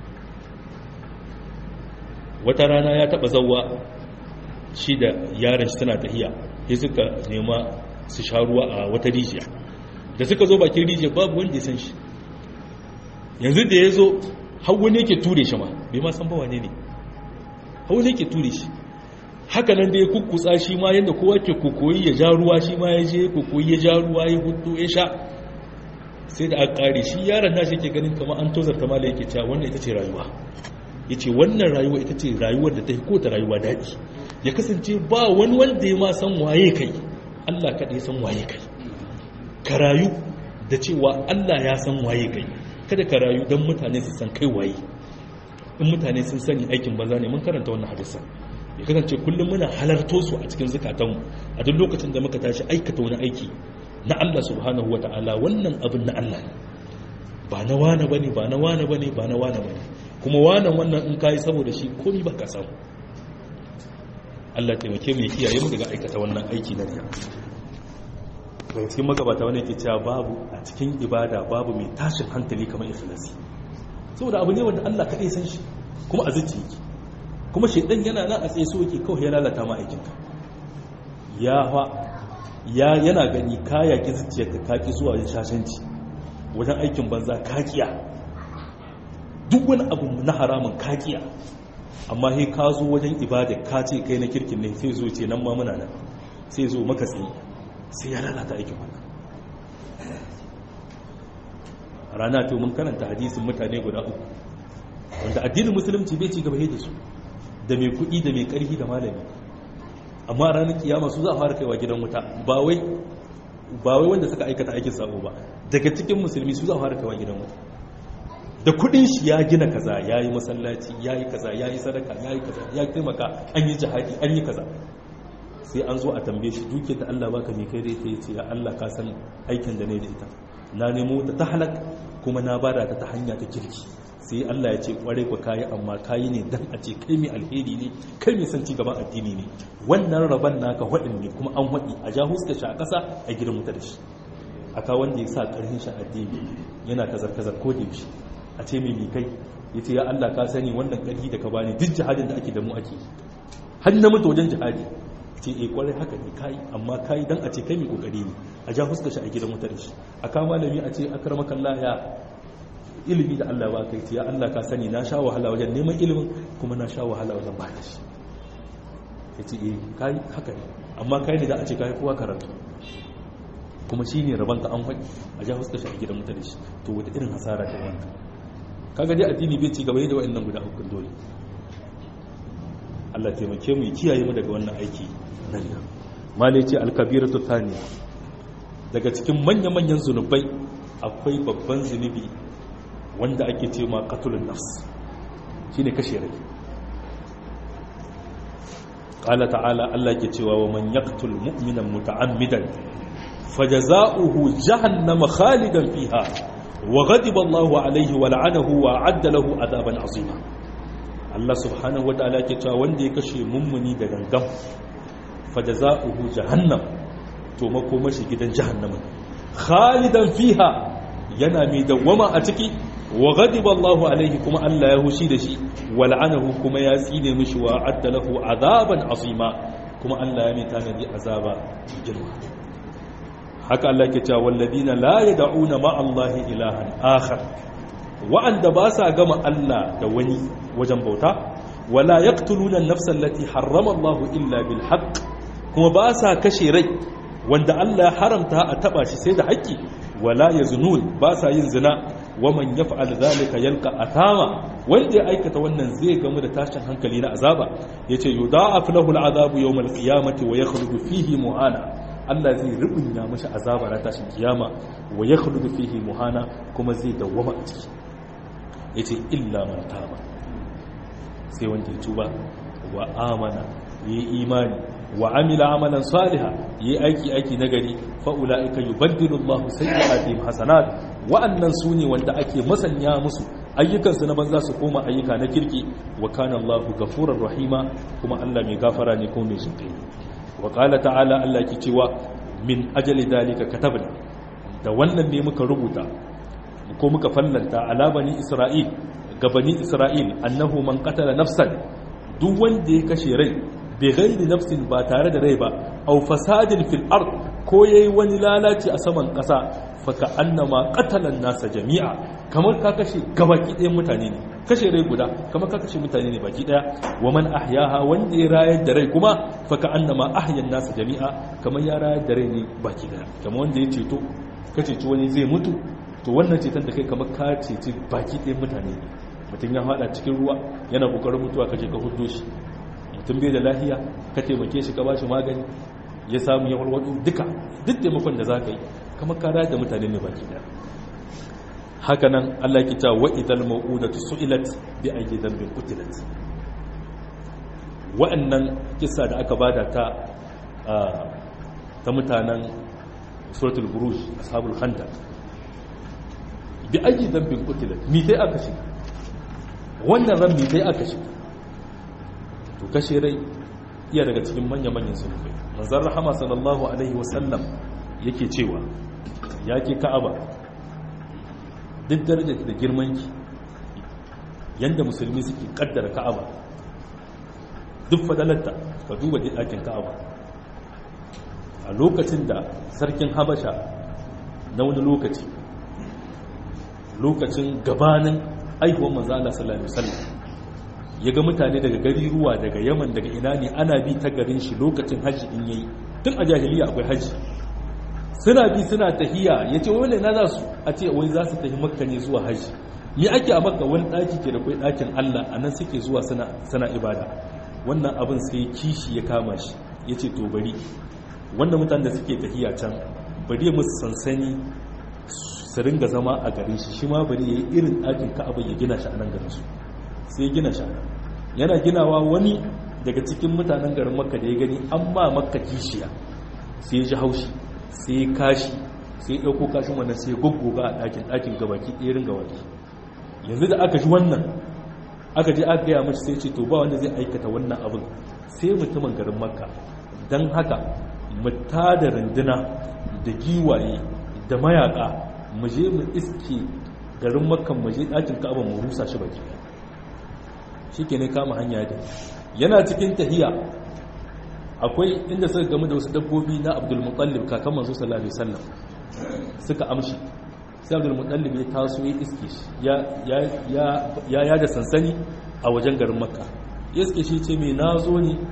wata rana ya taba zauwa shi da yaran shi tana tahiya ya suka nema su sha ruwa a wata rijiya da suka zo bakin rijiya babu wanda ya san shi yanzu da ya zo hawa ne ke ture shi ma bai ma san ba wane ne hawa ne ke ture shi haka nan da ya kukkutsa shi ma yadda kowa ke kokoyi ya ja ruwa shi ma ya je kokoyi ya ja ruwa ya hudu ya sha sai da aka kare shi yaron nashi ke ganin kamar an tozarta mala yake cewa wannan ita ce rayuwa ya ce wannan rayuwa ita ce rayuwar da ta ko ta rayuwa daɗi ya kasance ba wani wanda ya ma san waye kai allah kaɗai san waye kai ka rayu da cewa allah ya san waye kai kada ka rayu don mutane su san kai waye in mutane sun sani aikin banza ne mun karanta wannan hadisan ya kasance kullum muna halarto su a cikin zukatanmu a duk lokacin da muka tashi aikata wani aiki na Allah subhanahu wa ta'ala wannan abin na Allah ba na wane bane ba na wane bane ba na wane bane kuma wanan wannan in kai saboda shi komi ba ka samu Allah taimake mu kiyaye mu daga aikata wannan aiki na riya daga cikin magabata wani yake cewa babu a cikin ibada babu mai tashin hankali kamar ikhlasi saboda abu ne wanda Allah kadai san shi kuma a zuciya yake kuma shaidan yana nan a tsaye so yake kawai ya lalata ma aikinka ya fa ya yana gani ka yaki zuciyarka ka ki zuwa yin shashanci wajen aikin banza ka kiya duk wani abu na haramun ka kiya amma sai ka zo wajen ibada ka ce kai na kirkin ne sai zo ce nan ma muna nan sai zo maka tsaye sai ya lalata aikin wannan rana to mun karanta hadisin mutane guda uku wanda addinin musulunci bai ci gaba da su da mai kuɗi da mai ƙarfi da malami amma ranar kiyama su za a fara kaiwa gidan wuta ba wai wanda suka aikata aikin sabo ba daga cikin musulmi su za a fara kaiwa gidan wuta da kuɗin shi ya gina kaza ya yi masallaci ya yi kaza ya yi sadaka ya yi kaza ya taimaka an yi jihadi an yi kaza sai an zo a tambaye shi duke da Allah baka mai kai da ita yace ya Allah ka san aikin da ne da ita na nemo ta ta halak kuma na bada ta ta hanya ta kirki sai Allah ya ce kware ku kayi amma kayi ne dan a ce kai mai alheri ne kai mai son gaban addini ne wannan rabon naka hudin ne kuma an hudi a ja huska shi a ƙasa a gidan wuta da shi aka wanda ya sa ƙarfin shi addini yana kazar kazar ko da yaushe a ce mai kai ya ce ya Allah ka sani wannan ƙarfi da ka bani duk jihadin da ake da mu ake har na mutu wajen jihadi ce e kwarai haka ne kai amma kai dan a ce kai mai kokari ne a ja huska shi a gidan wuta da shi aka malami a ce akramakallah ya ilimi da Allah ba ka yi ya Allah ka sani na sha wahala wajen neman ilimin kuma na sha wahala wajen ba shi ya ce eh kai haka ne amma kai ne da a ce kai kowa karatu kuma shi ne rabanta an faɗi a ja fuskar shi a gidan mutane shi to wata irin hasara ta wanda kaga dai addini bai ci gaba da wa'annan guda uku dole Allah taimake mu kiyaye mu daga wannan aiki na riya malai ce alkabiratu thaniya daga cikin manya-manyan zunubai akwai babban zunubi wanda ake ce ma katulun nafs shi ne kashe rai ƙala ta'ala Allah ke cewa wa man yaktul mu'minan muta'ammidan fajaza'uhu jahannama khalidan fiha wa ghadiba Allahu alayhi wa la'anahu wa adda lahu adaban azima Allah subhanahu wa ta'ala ke cewa wanda ya kashe mummuni da gangan fajaza'uhu jahannam to makomashi gidan jahannama khalidan fiha yana mai dawwama a ciki wa ghadiba Allahu alaihi kuma Allah ya hushi da shi wa la'anahu kuma ya tsine mishi wa adda lahu azaban azima kuma Allah ya mai tanadi azaba girma haka Allah ke cewa walladina la yad'una ma Allah ilahan akhar wa'anda ba sa gama Allah da wani wajen bauta wala yaqtuluna an-nafsa allati harrama Allah illa bil haqq kuma ba sa kashe rai wanda Allah ya haramta a taba shi sai da haƙƙi wala yaznun ba sa yin zina waman yaf'al zalika yalqa athama wanda ya aikata wannan zai gamu da tashin hankali na azaba yace yudha'af lahu al'adabu yawm al-qiyamati wa yakhludu fihi muhana Allah zai rubunya mashi azaba na tashin kiyama wa yakhludu fihi muhana kuma zai dawwama a ciki yace illa man taba sai wanda ya tuba wa amana yi imani wa amila amalan saliha yi aiki aiki nagari fa ulaika yubaddilu Allahu sayyi'atihim hasanat wa'annan sune wanda ake masanya musu ayyukan su na banza su koma ayyuka na kirki wa kana Allahu ghafurur rahima kuma Allah mai gafara ne kuma mai jinkai wa qala ta'ala Allah ke cewa min ajali dalika katabna da wannan ne muka rubuta ko muka fallanta ala bani isra'il ga bani isra'il annahu man qatala nafsan duk wanda ya kashe rai bai gairi nafsin ba tare da rai ba au fasadin fil ard ko yayi wani lalaci a saman ƙasa faka annama qatalan nasa jami'a kamar ka kashe gabaki ɗayan mutane ne kashe rai guda kamar ka kashe mutane ne baki ɗaya wa man ahyaha wanda ya rayar da rai kuma faka annama ahyan nasa jami'a kamar ya rayar da rai ne baki ɗaya kamar wanda ya ceto ka ceci wani zai mutu to wannan ceton da kai kamar ka ceci baki ɗayan mutane ne mutum ya haɗa cikin ruwa yana ƙoƙarin mutuwa ka je ka huddo shi mutum bai da lahiya ka taimake shi ka ba shi magani ya samu ya walwado duka duk taimakon da za ka yi kamar ka da mutane ne baki daya haka nan Allah ki ta wa idal mau'udatu su'ilat bi ayyi dhanbin qutilat wa'annan kissa da aka bada ta ta mutanen suratul buruj ashabul khandaq bi ayyi dhanbin qutilat mi sai aka shi wannan ran mi sai aka shi to kashe rai iya daga cikin manya-manyan zunubai manzan rahama sallallahu alaihi wasallam yake cewa ya ke ka'aba duk darajar da girmanki yadda musulmi suke kaddara ka'aba duk fadalarta ka duba ɗakin ka'aba a lokacin da sarkin habasha na wani lokaci lokacin gabanin aihuwan manzan Allah sallallahu alaihi wasallam ya ga mutane daga gari ruwa daga yaman daga ina ne ana bi ta garin shi lokacin hajji in yayi tun a jahiliya akwai hajji suna bi suna tahiya ya ce wani na za su a ce wai za su tafi makka ne zuwa hajji ni ake a makka wani ɗaki ke da kwai ɗakin allah a nan suke zuwa suna ibada wannan abin sai kishi ya kama shi ya ce to bari wannan mutane da suke tahiya can bari musu sansani su ringa zama a garin shi shi ma bari ya yi irin ɗakin ka'aba ya gina shi a nan garin su sai gina shi yana ginawa wani daga cikin mutanen garin makka da ya gani an ma makka kishiya sai ya ji haushi sai ya kashi sai ya ɗauko kashin wannan sai ya goggoga a ɗakin ɗakin gabaki ɗerin gabaki yanzu da aka ji wannan aka je aka gaya mashi sai ce to ba wanda zai aikata wannan abin sai mutumin garin makka don haka mu da runduna da giwaye da mayaka mu je mu iske garin makkan mu je ɗakin ka'aba mu rusa shi baki shi ke ne kama hanya da yana cikin tahiya akwai inda suka gamu da wasu dabbobi na abdulmutallib kakan manzo sallallahu alaihi wasallam suka amshi sai abdulmutallib ya taso ya iske shi ya ya da sansani a wajen garin makka ya iske shi ce mai na zo ne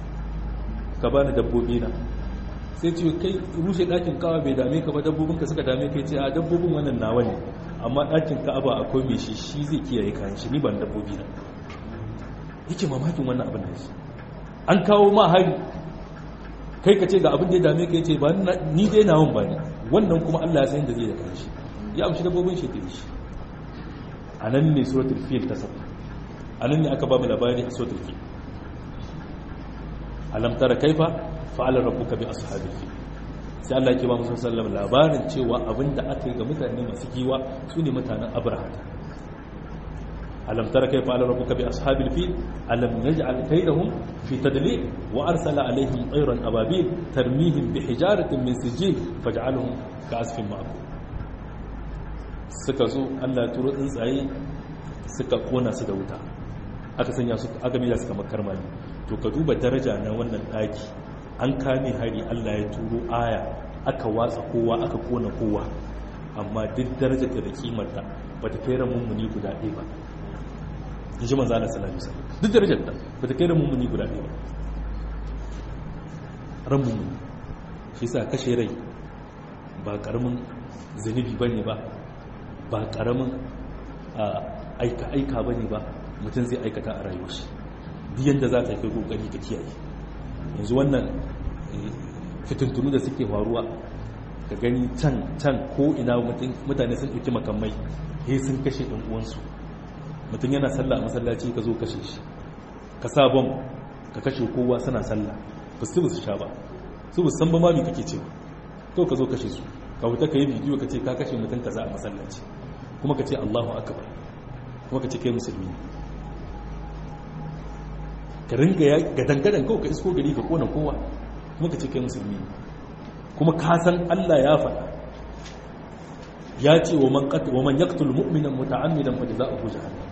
ka bani dabbobi na sai ce kai rushe ɗakin kawa bai dame ka ba dabbobinka suka dame kai ce a dabbobin wannan nawa ne amma ɗakin ka'aba akwai mai shi shi zai kiyaye kayan shi ni ban dabbobi na yake mamakin wannan abin da shi an kawo ma hari kai ka ce ga abin da ya dame ka yace ba ni dai nawon ba ne wannan kuma Allah ya san da zai da kanshi ya amshi dabbobin shi da shi anan ne suratul fil ta saba anan ne aka ba mu labari a suratul fil alam tara kaifa fa'ala rabbuka bi ashabil fil sai Allah yake ba mu sallallahu labarin cewa abinda aka yi ga mutane masu giwa su ne mutanen abraham ألم تر كيف فعل ربك بأصحاب الفيل ألم نجعل كيدهم في تدليل وأرسل عليهم طيرا أبابيل ترميهم بحجارة من سجيل فاجعلهم كعصف مأكول suka zo Allah ya turo tsuntsaye suka kona su da wuta aka sanya su aka mila suka makarmani to ka duba daraja na wannan daki an kame hari Allah ya turo aya aka watsa kowa aka kona kowa amma duk darajar da kimarta bata kai mummuni guda ɗaya ba in ji manzana sallallahu alaihi duk darajar ta ba ta kai da mummuni guda ɗaya ba ran mummuni shi sa kashe rai ba ƙaramin zunubi ba ne ba ba ƙaramin aika-aika ba ne ba mutum zai aikata a rayuwar shi biyan da za ta kai ƙoƙari ka kiyaye yanzu wannan fitintunu da suke faruwa ka gani can can ko ina mutane sun ɗauki makamai he sun kashe ɗan uwansu mutum yana sallah a masallaci ka zo kashe shi ka sa bom ka kashe kowa suna sallah ba su su sha ba su bu san ba ma kake ce to ka zo kashe su ka wuta ka yi bidiyo ka ce ka kashe mutum kaza a masallaci kuma ka ce Allahu akbar kuma ka ce kai musulmi ka ringa ya gadangadan kawai ka isko gari ka kona kowa kuma ka ce kai musulmi kuma ka san Allah ya faɗa ya ce wa man yaqtul mu'minan muta'ammidan fa jazaohu jahannam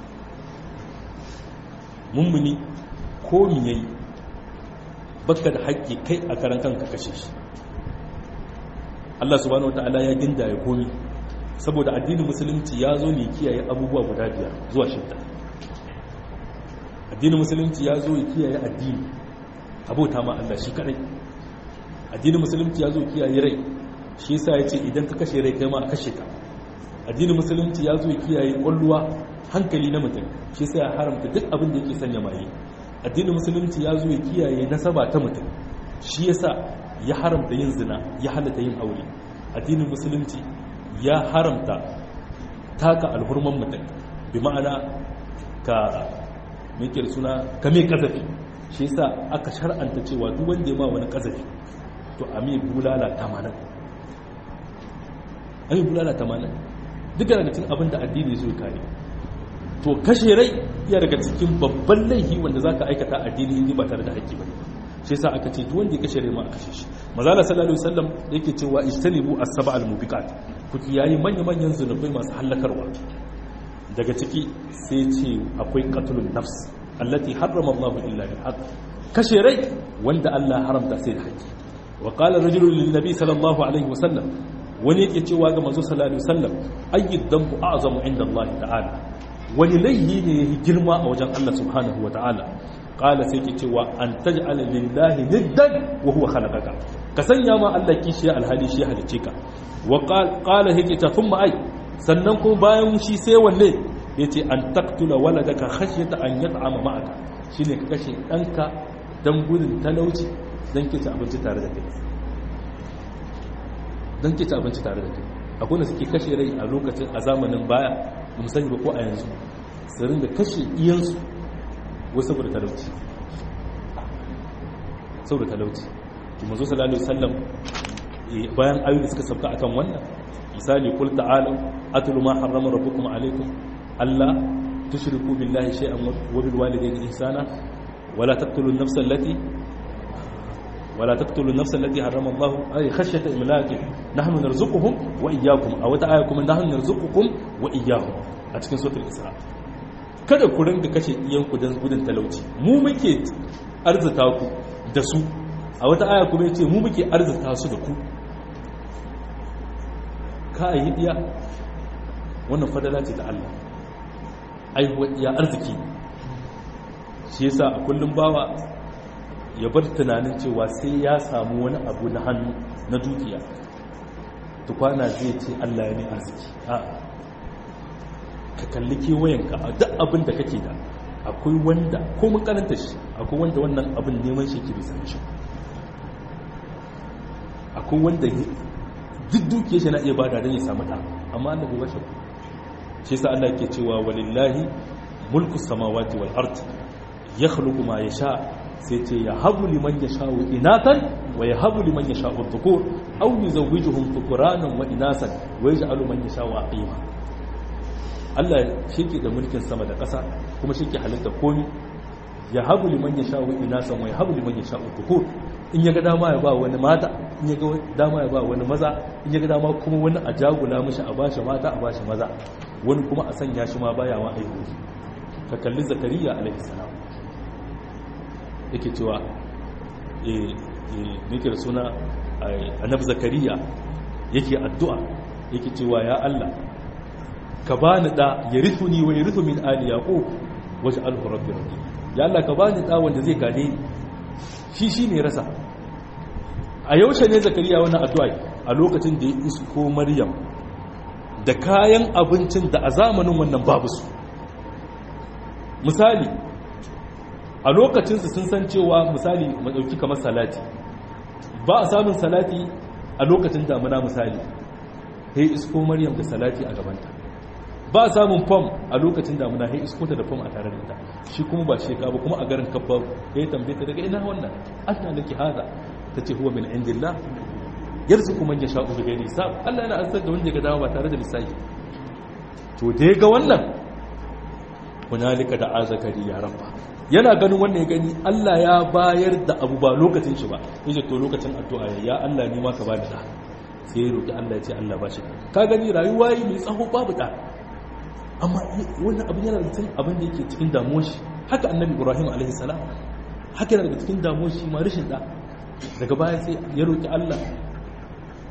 mummuni ko mi yayi baka da haƙƙi kai a karan kanka kashe shi Allah subhanahu wataala ya ginda ya komi saboda addinin musulunci ya zo ne kiyaye abubuwa guda biyar zuwa shidda addinin musulunci ya zo ya kiyaye addini abota ma Allah shi kadai addinin musulunci ya zo kiyaye rai shi yasa yace idan ka kashe rai kai ma a kashe ka addinin musulunci ya zo ya kiyaye kwalluwa hankali na mutum shi yasa ya haramta duk abin da yake sanya maye addinin musulunci ya zo ya kiyaye nasaba ta mutum shi yasa ya haramta yin zina ya halatta yin aure addinin musulunci ya haramta taka alhurman mutum bi ma'ana ka mikir suna ka mai kazafi shi yasa aka shar'anta cewa duk wanda ya ma wani kazafi to a mai bulala tamanin a mai bulala tamanin duk daga cikin abin da addini zai kare to kashe rai iya daga cikin babban laifi wanda za ka aikata addini in ba tare da haƙƙi ba shi yasa aka ce duk wanda ya kashe rai ma a kashe shi mazala sallallahu alaihi wasallam yake cewa ijtanibu as-sab'a al-mubiqat ku kiyayi manya-manyan zunubai masu hallakarwa daga ciki sai ce akwai qatlun nafs allati harrama Allah illa bil haqq kashe rai wanda Allah haramta sai da haƙƙi wa qala rajulun lin nabi sallallahu alaihi wasallam wani yake cewa ga manzo sallallahu alaihi wasallam ayyid dhanbu a'zamu inda Allah ta'ala wani laihi ne yayi girma a wajen Allah subhanahu wa ta'ala qala sai ke cewa an taj'ala lillahi niddan wa huwa khalaqaka ka sanya ma Allah kishi alhali shi halice ka wa qala yake ta thumma ai sannan kuma bayan shi sai wanne yace an taqtula waladaka khashyata an yat'ama ma'aka shine ka kashe danka dan gudun talauci dan ke ci abinci tare da kai dan ke ci abinci tare da kai akwai da suke kashe rai a lokacin a zamanin baya ba sani ba ko a yanzu su ringa kashe iyansu wasu saboda talauci saboda talauci to manzo sallallahu alaihi wasallam bayan ayoyi suka sabta akan wannan misali qul ta'alu atlu ma harrama rabbukum alaykum alla tushriku billahi shay'an wa bil walidayni ihsana wala taqtulu an-nafsa allati wala taqtulu an-nafsa allati harrama Allah ay khashyata imlaqi nahnu narzuquhum wa iyyakum aw ta'ayakum nahnu narzuqukum wa iyyahum a cikin suratul isra kada ku ringa kashe iyanku don gudun talauci mu muke arzuta ku da su a wata aya kuma yace mu muke arzuta su da ku ka yi iya wannan fadala ce ta Allah aihuwa iya arziki shi yasa a kullum bawa ya bar tunanin cewa sai ya samu wani abu na hannu na dukiya tukwana zai ce Allah ya ne arziki a'a ka kalli kewayenka a duk abin da kake da akwai wanda ko mun karanta shi akwai wanda wannan abin neman shi ke bisa shi akwai wanda duk dukiya shi na iya bada don ya samu da amma Allah bai bashi shi yasa Allah ke cewa walillahi mulku samawati wal ard yakhluqu ma yasha sai ce ya habu liman yasha'u inatan wa ya habu liman yasha'u dhukur aw yuzawwijuhum dhukuranan wa inasan wa yaj'alu man yasha'u aqima Allah shi ke da mulkin sama da ƙasa kuma shi ke halitta komi ya habu liman ya sha'u inasan wa ya habu liman ya sha'u tukur in ya ga dama ya ba wani mata in ya ga dama ya ba wani maza in ya ga dama kuma wani a jagula mishi a bashi mata a bashi maza wani kuma a sanya shi ma baya wa aihu ka kalli zakariya alaihi salam yake cewa eh eh da suna annabi zakariya yake addu'a yake cewa ya Allah ka bani da ya rifu ni wa ya rifu min ali yaqub waje alhu rabbi rabbi ya Allah ka bani da wanda zai gade ni shi shi ne rasa a yaushe ne zakariya wannan addu'a a lokacin da ya isko maryam da kayan abincin da a zamanin wannan babu su misali a lokacinsu sun san cewa misali madauki kamar salati ba a samun salati a lokacin damuna misali sai isko maryam da salati a gabanta ba samun fam a lokacin damuna sai isko ta da fam a tare da ita shi kuma ba sheka ba kuma a garin kabba ya tambaye ta daga ina wannan anna laki hada tace huwa min indillah yarzuqu man yasha'u bi ghairi hisab Allah yana azza da wanda ya ga dama ba tare da lissafi to da ya ga wannan hunalika da azakari ya rabba yana ganin wannan ya gani Allah ya bayar da abu ba lokacin shi ba yace to lokacin addu'a ya Allah ni ma ka bani da sai ya roki Allah ya ce Allah ba shi ka gani rayuwa yi mai tsaho babu da amma wannan abin yana da cikin abin da yake cikin damuwar shi haka annabi ibrahim alaihi salam haka yana da cikin damuwar shi ma rashin da daga baya sai ya roki Allah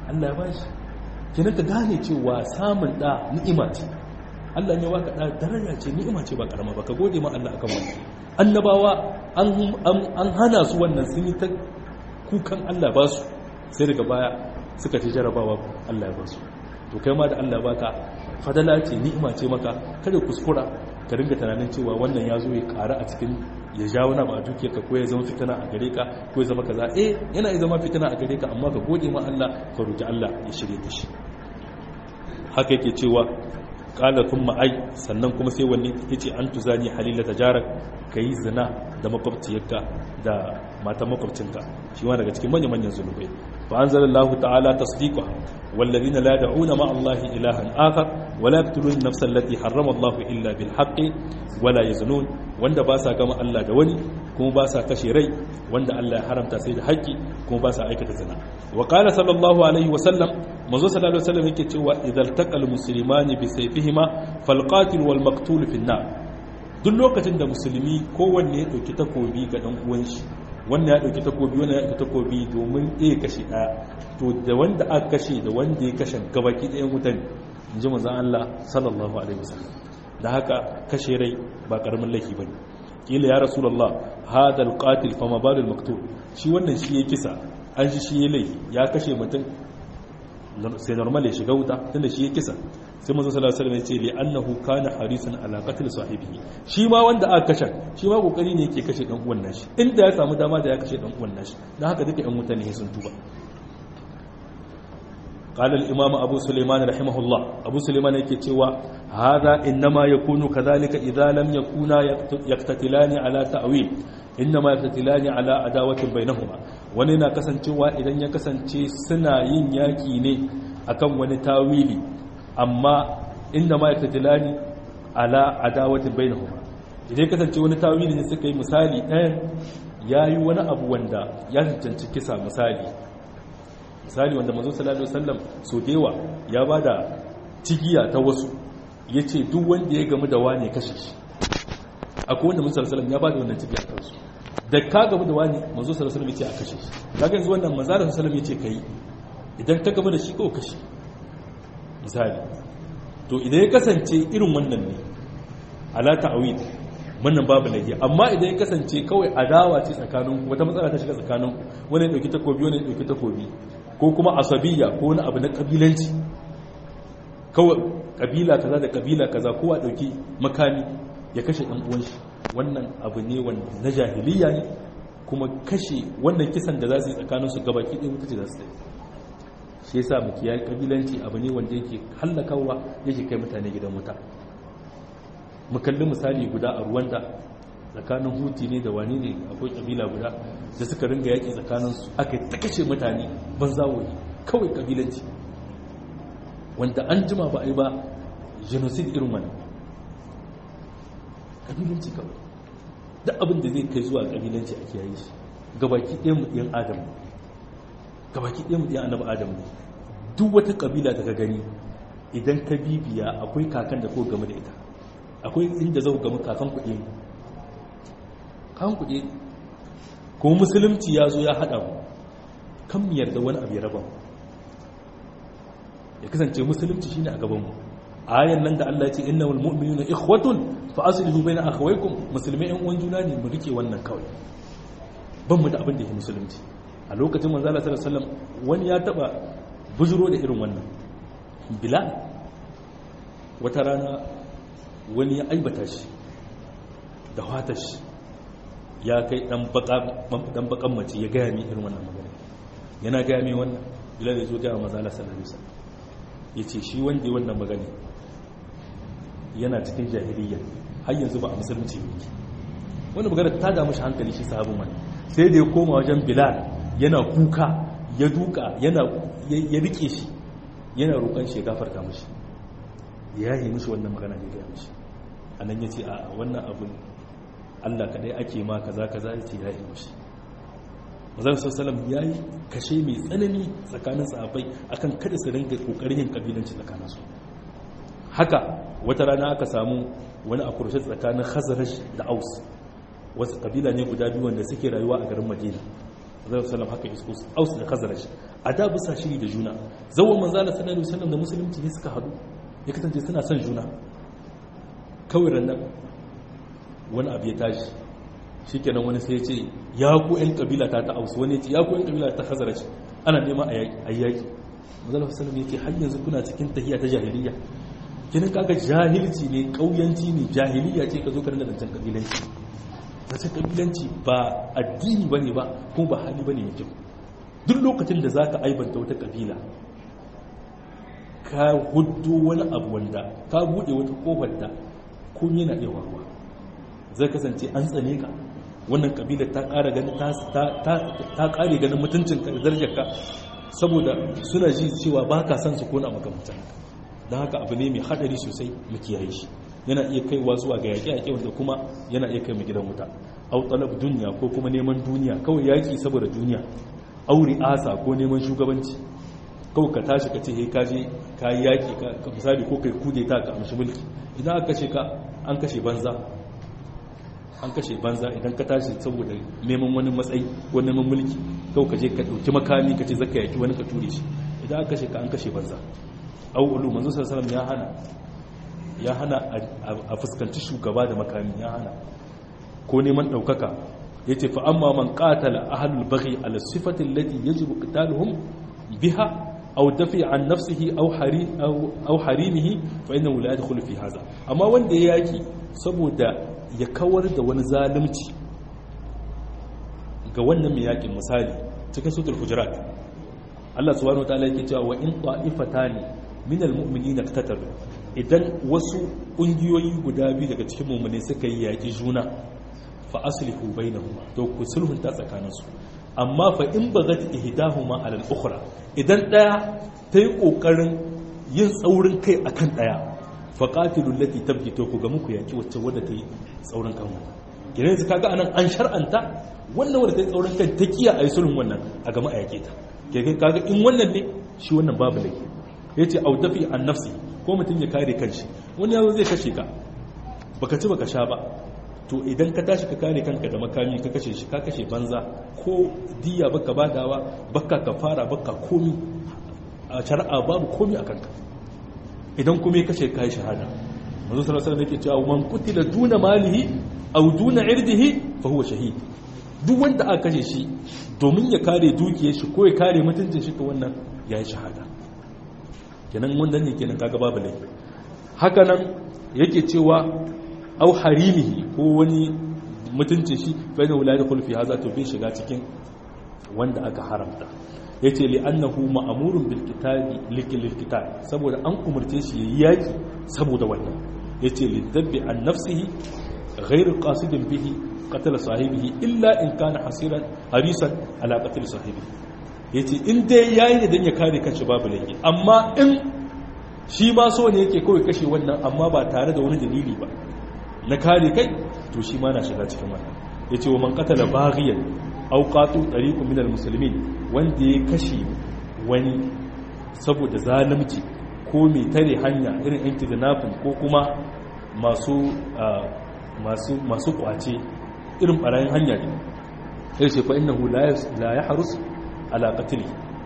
Allah ya bashi kenan ka gane cewa samun da ni'ima ce Allah ne waka da daraja ce ni'ima ce ba karama ba ka gode ma Allah akan wannan annabawa an hana su wannan sun yi ta kukan Allah ba su sai daga baya suka ci jarabawa Allah ya ba su to kai ma da Allah baka fadala ce ni'ima ce maka kada kuskura ka ringa tunanin cewa wannan ya zo ya ƙara a cikin ya ja wani ba a duke ka ko ya zama fitina a gare ka ko ya zama kaza eh yana zama fitina a gare ka amma ka gode ma Allah ka roki Allah ya shirye da shi haka yake cewa kala kuma ai sannan kuma sai wanne yace an tuzani halila tajarak kai zina da makwabciyarka da matan makwabcinka shi ma daga cikin manyan manyan zunubai fa anzalallahu ta'ala tasdiqa والذين لا يدعون مع الله إلها آخر ولا يقتلون النفس التي حرم الله إلا بالحق ولا يزنون وند باسا كما الله دواني كما باسا كشيري وند الله حرم تسيد حقي كما باسا أيكة زنا وقال صلى الله عليه وسلم منذ صلى الله عليه وسلم يكتوى إذا التقى المسلمان بسيفهما فالقاتل والمقتول في النار duk lokacin da musulmi kowanne ya ɗauki takobi ga ɗan uwan shi wannan ya ɗauki takobi wannan ya ɗauki takobi domin ɗaya kashe ɗaya to da wanda aka kashe da wanda ya kashe gabaki ɗayan wutan in ji manzan Allah sallallahu alaihi wasallam da haka kashe rai ba ƙaramin laifi bane kila ya rasulullah hada alqatil fama balul maktul shi wannan shi ya kisa an shi shi ya laifi ya kashe mutum sai normal ya shiga wuta tunda shi ya kisa sai manzo sallallahu alaihi wasallam ya ce li annahu kana harisan ala qatl sahibihi shi ma wanda aka kashe shi ma kokari ne yake kashe dan uwan nashi inda ya samu dama da ya kashe dan uwan nashi dan haka duka ɗan wuta ne sun tuba قال الإمام أبو سليمان رحمه الله أبو سليمان يكتوى هذا إنما يكون كذلك إذا لم يكونا يقتتلان على تأويل إنما يقتتلان على عداوة بينهما وننا كسنتوى إذن يكسنتي سنا ينياكي أكم ونتاويلي أما إنما يقتتلان على عداوة بينهما idan kasance wani tawili ne suka yi misali ɗayan ya yi wani abu wanda ya cancanci kisa misali misali wanda mazo sallallahu alaihi wasallam so dewa ya bada tigiya ta wasu yace duk wanda ya gamu da wani kashe shi akwai wanda mazo sallallahu alaihi ya bada wannan tigiya ta wasu da ka gamu da wani mazo sallallahu alaihi yace a kashe shi kaga yanzu wannan manzo sallallahu alaihi yace kai idan ka gamu da shi ko kashe misali to idan ya kasance irin wannan ne ala ta'wid wannan babu laifi amma idan ya kasance kawai adawa ce tsakanin wata matsala ta shiga tsakanin wani ya dauki takobi wani ya dauki takobi ko kuma asabiya ko wani abu na kabilanci kawai kabila kaza da kabila kaza kowa dauki makami ya kashe dan uwan shi wannan abu ne wanda na jahiliya ne kuma kashe wannan kisan da za su yi tsakanin su gabaki ɗaya wuta ce za su yi shi yasa mu kiyaye kabilanci abu ne wanda yake hallakawa yake kai mutane gidan wuta mu kalli misali guda a ruwanda tsakanin huti ne da wani ne akwai kabila guda da suka ringa yaƙi tsakaninsu aka ta kashe mutane ban zawoyi kawai kabilanci wanda an jima ba a yi ba genocide irin wani kabilanci kawai duk abin da zai kai zuwa kabilanci a kiyaye shi gabaki ɗaya mu ɗiyan adam gabaki ɗaya mu ɗiyan annabi adam ne duk wata kabila da ka gani idan ka bibiya akwai kakan da ko game da ita akwai inda zau gama kakan kuɗi kakan kuɗi kuma musulunci ya zo ya haɗa mu kan mu yarda wani abu ya raba mu ya kasance musulunci shine a gaban mu ayan nan da Allah ya ce innal mu'minuna ikhwatun fa aslihu baina akhawaykum musulmai yan uwan juna ne mu rike wannan kawai ban mu da abin da yake musulunci a lokacin manzo Allah sallallahu alaihi wasallam wani ya taba bujuro da irin wannan bilal wata rana wani ya aibata shi da wata shi ya kai dan bakan mace ya gaya mi irin wannan magana yana gaya mi wannan bilal ya zo gaya maza Allah sallallahu alaihi wasallam ya ce shi wanda ya wannan magana yana cikin jahiliya har yanzu ba a musulunci ne wani magana ta damu shi hankali shi sahabin wani sai da ya koma wajen bilal yana kuka ya duka yana ya rike shi yana roƙon shi ya gafarta mashi ya yi mishi wannan magana ya gaya mishi a nan ya ce a wannan abin allah kaɗai ake ma kaza kaza ya ce ya yi mishi mazan sassalam ya yi kashe mai tsanani tsakanin sahabbai akan kada su ringa ƙoƙarin yin ƙabilanci tsakaninsu haka wata rana aka samu wani a kurshe tsakanin khazarash da aus wasu ƙabila ne guda biyu wanda suke rayuwa a garin madina zai salam haka isko aus da khazarash a da bisa shiri da juna zawon manzala sallallahu alaihi wasallam da musulunci ne suka hadu ya kasance suna son juna kawai rannan wani abu ya tashi shikenan wani sai ya ce ya ku yan kabila ta ta ausu wani ya ce ya ku yan kabila ta hazaraci ana nema a yaki manzala sallallahu ya ce har yanzu kuna cikin tahiya ta jahiliya kinin kaga jahilci ne kauyanci ne jahiliya ce ka zo ka rinda zancen kabilanci zancen kabilanci ba addini bane ba kuma ba hali bane mai kyau duk lokacin da za ka aibanta wata kabila ka hudu wani abu wanda ka buɗe wata kofar da kun yana iya warwa zai kasance an tsane ka wannan kabila ta ƙara ganin ta ƙare ganin mutuncin ka da darajar ka saboda suna ji cewa ba ka san su kona makamantan don haka abu ne mai haɗari sosai mu kiyaye shi yana iya kaiwa zuwa ga yaƙe-yaƙe wanda kuma yana iya kai mu gidan wuta au talab duniya ko kuma neman duniya kawai yaƙi saboda duniya auri asa ko neman shugabanci kawai ka tashi ka ce he kaje ka yi yaƙi ka misali ko kai kude ta ka amshi mulki idan aka kashe ka an kashe banza an kashe banza idan ka tashi saboda neman wani matsayi ko neman mulki kawai ka je ka ɗauki makami ka ce zaka yaƙi wani ka ture shi idan aka kashe ka an kashe banza au ulu manzo sallallahu ya hana ya hana a fuskanci shugaba da makami ya hana ko neman ɗaukaka ya ce fa amma man qatala ahlul baghi ala sifati allati yajibu qitaluhum biha aw dafi an nafsihi aw hari aw harimihi fa innahu la yadkhulu fi hadha amma wanda ya yaki saboda ya kawar da wani zalunci ga wannan mai yakin misali cikin sutul hujurat Allah subhanahu wataala yake cewa wa in ta'ifatani min almu'minina iqtatalu idan wasu kungiyoyi guda biyu daga cikin mu'mini suka yi yaki juna fa aslihu bainahuma to ku sulhunta tsakaninsu amma fa in bagat ihdahuma ala al-ukhra idan daya tayi kokarin yin tsaurin kai akan daya fa qatilul lati tabghi to ku ga muku yaki wacce wadda tayi tsaurin kan gidan su kaga anan an shar'anta wannan wadda tayi tsaurin kai ta kiya ayi sulhun wannan a gama a yake ta kaga in wannan ne shi wannan babu laifi yace au dafi an nafsi ko mutum ya kare kanshi wani yazo zai kashe ka baka ci baka sha ba to idan ka tashi ka kare kanka da makami ka kashe shi ka kashe banza ko diya baka badawa baka kafara baka komi a shari'a babu komi a kanka idan kuma ya kashe kai shahada manzo sallallahu alaihi wasallam yake cewa man qutila duna malihi aw duna irdihi fa huwa shahid duk wanda aka kashe shi domin ya kare dukiyar shi ko ya kare mutuncin shi to wannan yayi shahada kenan wannan ne kenan kaga babu laifi haka nan yake cewa au harimihi ko wani mutuncin shi fa inna la yadkhulu fi hadha to bai shiga cikin wanda aka haramta yace li annahu ma'murun bil kitabi likil kitab saboda an umurce shi yayi yaki saboda wannan yace li dabbi an nafsihi ghayr qasidin bihi qatala sahibihi illa in kana hasiran harisan ala qatl sahibihi yace in dai yayi ne dan ya kare kanshi babu laifi amma in shi ma so ne yake kawai kashe wannan amma ba tare da wani dalili ba na kare kai to shi ma na shiga cikin wannan ya ce wa man katala baghiyan aw qatu tariqun minal muslimin wanda ya kashe wani saboda zalunci ko mai tare hanya irin yan kidnapping ko kuma masu masu masu kwace irin barayin hanya ne ya ce fa innahu la yahrus ala qatli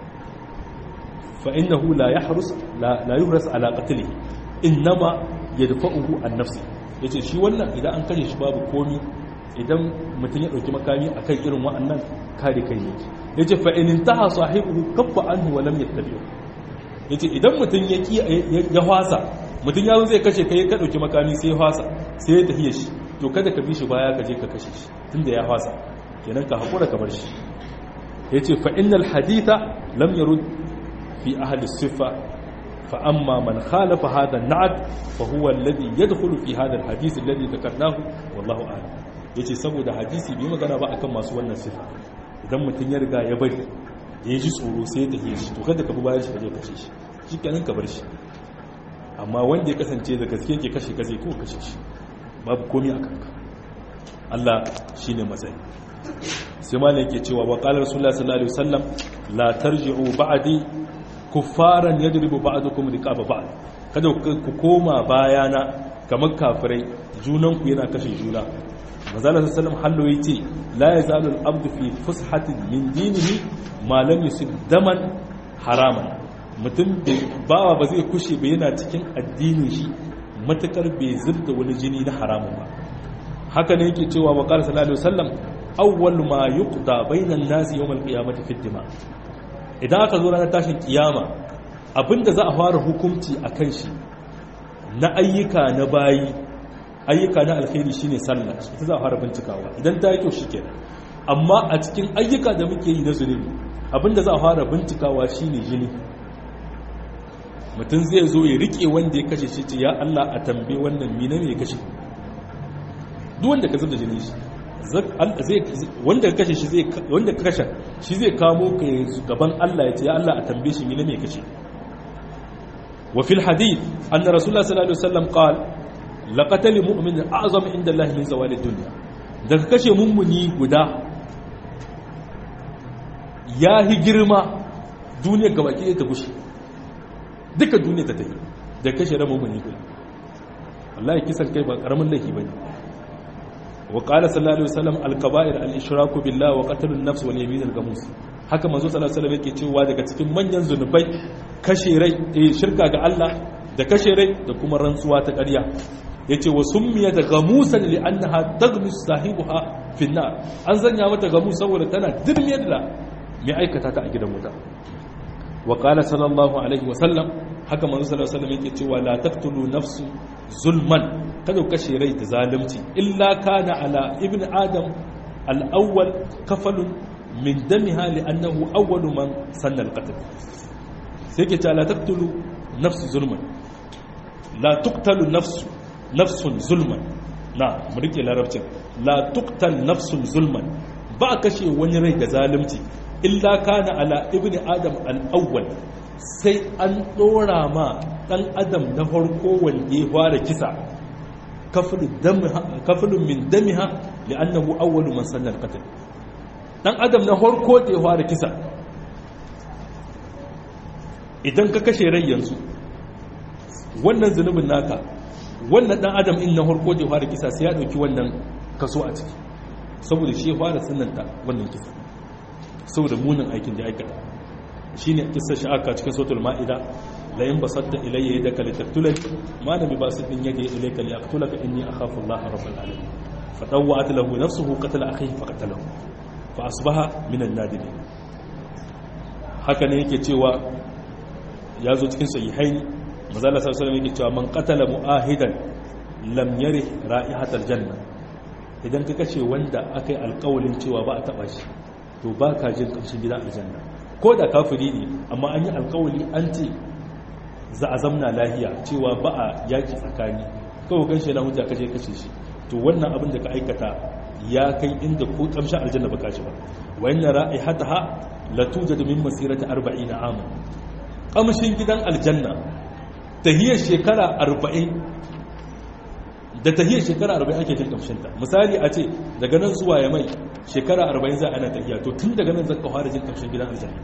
fa innahu la yahrus la yuhras ala qatli innama yadfa'uhu an nafsi ya ce shi wannan idan an kashe shi babu komi idan mutum ya ɗauki makami a kan irin wa'annan kare kai ne ya ce fa'inin ta ha sahibu kafa an huwa lam ya tafiya ya ce idan mutum ya hwasa mutum ya zo zai kashe kai ka ɗauki makami sai ya hwasa sai ya tafiya shi to kada ka bi shi baya ka je ka kashe shi tun da ya hwasa kenan ka haƙura ka bar shi ya ce fa'innal haditha lam yarud fi ahli siffa فأما من خالف هذا النعت فهو الذي يدخل في هذا الحديث الذي ذكرناه والله أعلم yace saboda hadisi bai magana ba akan masu wannan sifa idan mutum ya riga ya bari ya ji tsoro sai ya tafiye shi to kada ka bi bayan shi ka je kashe shi shi kenan ka bar shi amma wanda ya kasance da gaske ke kashe ka zai ko kashe shi babu komai a kanka Allah shine matsayi sai malam yake cewa wa qala rasulullahi sallallahu alaihi wasallam la tarji'u ba'di kuffaran yadribu ba'dukum riqaba ba'd kada ku koma bayana kamar kafirai junan ku yana kashe juna manzala sallallahu hallo yace la yazalu al-abdu fi fushatin min dinihi ma lam yusib daman haraman mutum bawa ba zai kushe ba yana cikin addinin shi matukar bai zubda wani jini na haramun ba haka ne yake cewa wa qala sallallahu alaihi wasallam awwal ma yuqda bainan nasi yawm al-qiyamati fi dima idan aka zo ranar tashin kiyama abinda za a fara hukunci akan shi na ayyuka na bayi ayyuka na alkhairi shine sallah ita za a fara bincikawa idan ta yi kyau shikenan amma a cikin ayyuka da muke yi na zunubi abinda za a fara bincikawa shine jini mutum zai zo ya rike wanda ya kashe shi ce ya Allah a tambaye wannan mina ne ya kashe duk wanda ka zubda jini shi wanda ka kashe shi zai wanda ka kashe shi zai kamo ka gaban Allah ya ce ya Allah a tambaye shi mina ne ya kashe wa fil hadith anna rasulullah sallallahu alaihi wasallam qala laqatal mu'min a'zam inda Allah min zawali dunya daga kashe mummuni guda ya hi girma duniyar gabaki ta gushe duka duniya ta tafi da kashe ran mummuni guda wallahi kisan kai ba karamin laifi bane wa qala sallallahu alaihi wasallam al-kaba'ir al-ishraku billah wa qatlun nafs wal yamin al-gamus haka manzo sallallahu alaihi wasallam yake cewa daga cikin manyan zunubai kashe rai eh shirka ga Allah da kashe rai da kuma rantsuwa ta ƙarya yace wa summiya da gamusan li annaha tagmus sahibuha fi nar an zanya mata gamus saboda tana dirmiyar da mai aikata ta a gidan wuta wa qala sallallahu alaihi wasallam haka manzo sallallahu alaihi wasallam yake cewa la taqtulu nafsu zulman kada ku kashe rai da zalunci illa kana ala ibn adam al-awwal kafalun min damiha li'annahu awwalu man sanna al-qatl sai ke ta la taqtulu nafsu zulman la tuqtalu nafsu nafsun zulman na mu rike larabcin la tuqtal nafsun zulman ba kashe wani rai da zalunci illa kana ala ibn adam al-awwal sai an dora ma dan adam na farko wanda ya fara kisa kafilun min damiha li'annahu awwalu man sanna al-qatl dan adam na farko da ya fara kisa idan ka kashe rai yanzu wannan zunubin naka wannan dan adam in na farko da ya fara kisa sai ya dauki wannan kaso a ciki saboda shi ya fara sunanta wannan kisa saboda munin aikin da ya aikata shine kissa shi aka cikin suratul maida la in basatta ilayya yadaka litaktulani ma lam basit in yadi ilayka li aqtulaka inni akhafu Allah rabbul alamin fatawwa'at lahu nafsuhu qatala akhihi faqatalahu fa asbaha min an-nadimin haka ne yake cewa ya zo cikin sahihaini manzo Allah sallallahu alaihi yake cewa man qatala mu'ahidan lam yarih ra'ihatal janna idan ka kashe wanda akai alƙawalin cewa ba a taba shi to ba ka jin kamshin gidan aljanna ko da kafiri ne amma an yi alkawali an ce za a zamna lahiya cewa ba a yaki tsakani kawai kan shi na hujja kaje kashe shi to wannan abin da ka aikata ya kai inda ko kamshin aljanna ba kashi ba wa inna ra'ihataha la tujad min masirati 40 ama kamshin gidan aljanna tahiyar shekara 40 da tahiyar shekara 40 ake jin kamshinta misali a ce daga nan zuwa ya mai shekara 40 za a ana tahiya to tun daga nan zaka fara jin kamshin gidan aljanna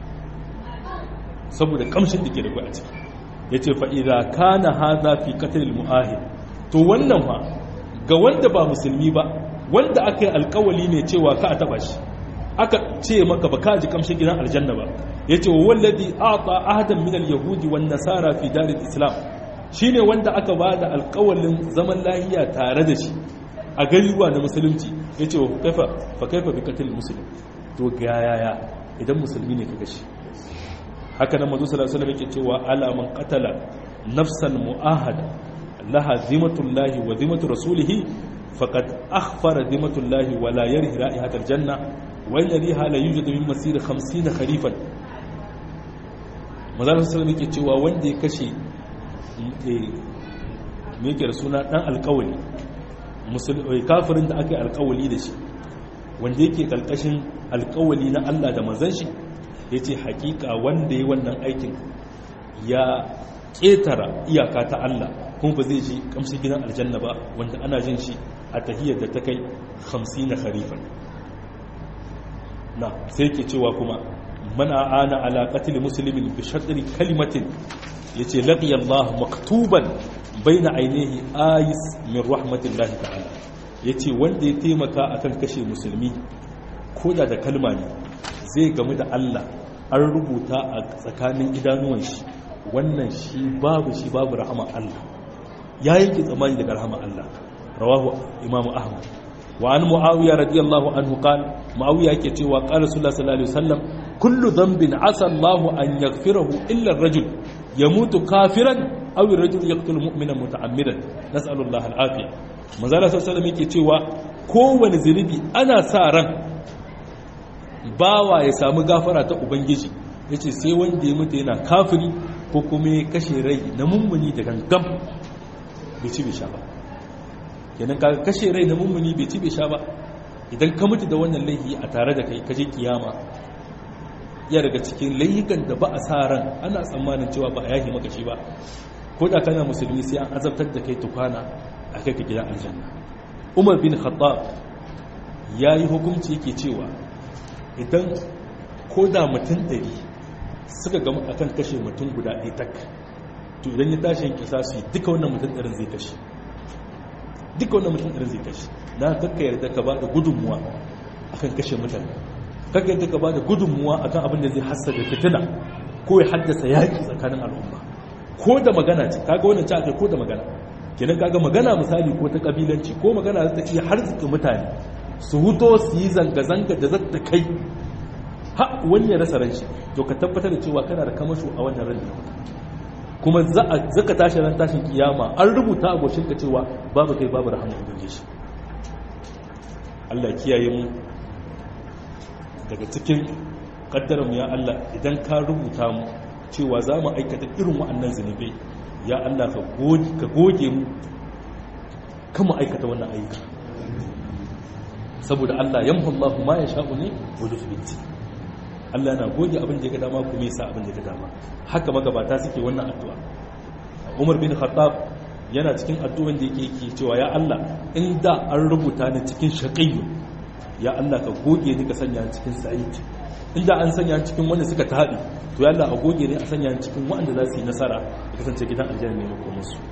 saboda kamshin da ke da kwai a ciki yace fa idza kana hadha fi qatl al muahid to wannan fa ga wanda ba musulmi ba wanda aka yi alkawali ne cewa ka a taba shi aka ce maka ba ka ji kamshin gidan aljanna ba yace wa wallazi ata ahadan min al yahudi wan nasara fi dar al islam shine wanda aka ba da alkawalin zaman lahiya tare da shi a gariwa na musulunci ya ce kaifa fa kaifa bi katil musulun to ga yaya idan musulmi ne ka gashi haka nan mazu sallallahu alaihi yake cewa ala man qatala nafsan mu'ahada laha zimatullahi wa zimatu rasulih faqad akhfara zimatullahi wa la yarhi ra'ihat aljanna wa inna riha la yujadu min masir 50 kharifan mazu sallallahu alaihi yake cewa wanda ya kashe me yake da suna dan alkawali kafirin da aka yi alkawali da shi wanda yake kalkashin alkawali na Allah da manzan shi ya ce hakika wanda ya wannan aikin ya ƙetara iyaka ta Allah kuma ba zai ji kamshi gidan aljanna ba wanda ana jin shi a tahiyar da ta kai 50 na harifan na sai ke cewa kuma mana ana ala qatil muslimin bi shatri kalimatin yace laqiya Allah maktuban baina ainihi ayis min rahmatillahi ta'ala yace wanda ya taimaka akan kashe musulmi ko da da kalma ne zai gamu da Allah an rubuta a tsakanin idanuwan shi wannan shi babu shi babu rahama Allah ya yanke tsammani daga rahama Allah rawahu imamu ahmad wa an muawiya radiyallahu anhu qala muawiya yake cewa qala sallallahu alaihi wasallam kullu dhanbin asa Allahu an yaghfirahu illa ar-rajul yamutu kafiran aw ar-rajul yaqtulu mu'minan muta'ammidan nas'alullaha al-afiya manzo sallallahu alaihi wasallam yake cewa kowane zunubi ana sa ran bawa ya samu gafara ta ubangiji yace sai wanda ya mutu yana kafiri ko kuma ya kashe rai na mummuni da gangam bai ci bai sha ba kenan ka kashe rai na mummuni bai ci bai sha ba idan ka mutu da wannan laifi a tare da kai ka je kiyama ya daga cikin laifukan da ba a sa ran ana tsammanin cewa ba a yahi maka shi ba ko da kana musulmi sai an azabtar da kai tukwana a kai ka gidan aljanna umar bin khattab ya yi hukunci yake cewa idan ko da mutum ɗari suka gama akan kashe mutum guda ɗaya tak to idan ya tashi yin kisa su duka wannan mutum ɗarin zai kashe duka wannan mutum ɗarin zai kashe na kakka yarda ka ba da gudunmuwa akan kashe mutane kakka yarda ka ba da gudunmuwa akan abin da zai hassa da fitina ko ya haddasa yaƙi tsakanin al'umma ko da magana ce kaga wannan ci akai ko da magana kenan kaga magana misali ko ta kabilanci ko magana za ta iya harzuka mutane su huto su yi zanga-zanga da zata kai ha wani ya rasa ranshi to ka tabbatar da cewa kana da kamasho a wannan ran kuma za ka tashi ran tashin kiyama an rubuta a goshinka cewa babu kai babu rahama ubangiji shi Allah kiyaye mu daga cikin kaddarar mu ya Allah idan ka rubuta mu cewa za mu aikata irin wa'annan zunubai ya Allah ka goge mu kama aikata wannan ayyuka saboda Allah yamhu Allah ma ya sha'u ne wa yuthbit Allah na goge abin da ya ga dama kuma yasa abin da ya ga dama haka magabata suke wannan addu'a Umar bin Khattab yana cikin addu'an da yake yake cewa ya Allah in da an rubuta ni cikin shaqiyyu ya Allah ka goge ni ka sanya ni cikin sa'id inda an sanya ni cikin wanda suka tabi to ya Allah a goge ni a sanya ni cikin wanda za su yi nasara ya kasance gidan aljanna ne makomin su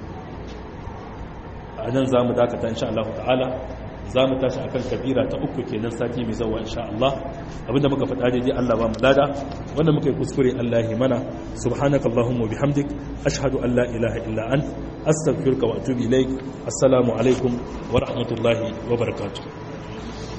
a nan za mu dakata insha Allah ta'ala za mu tashi akan kabira ta uku kenan sati mai zawa insha Allah abinda muka faɗa daidai Allah ba mu lada wanda muka yi kuskure Allah ya mana subhanaka allahumma bihamdik ashhadu an la ilaha illa ant astaghfiruka wa atubu ilaik assalamu alaikum wa rahmatullahi wa barakatuh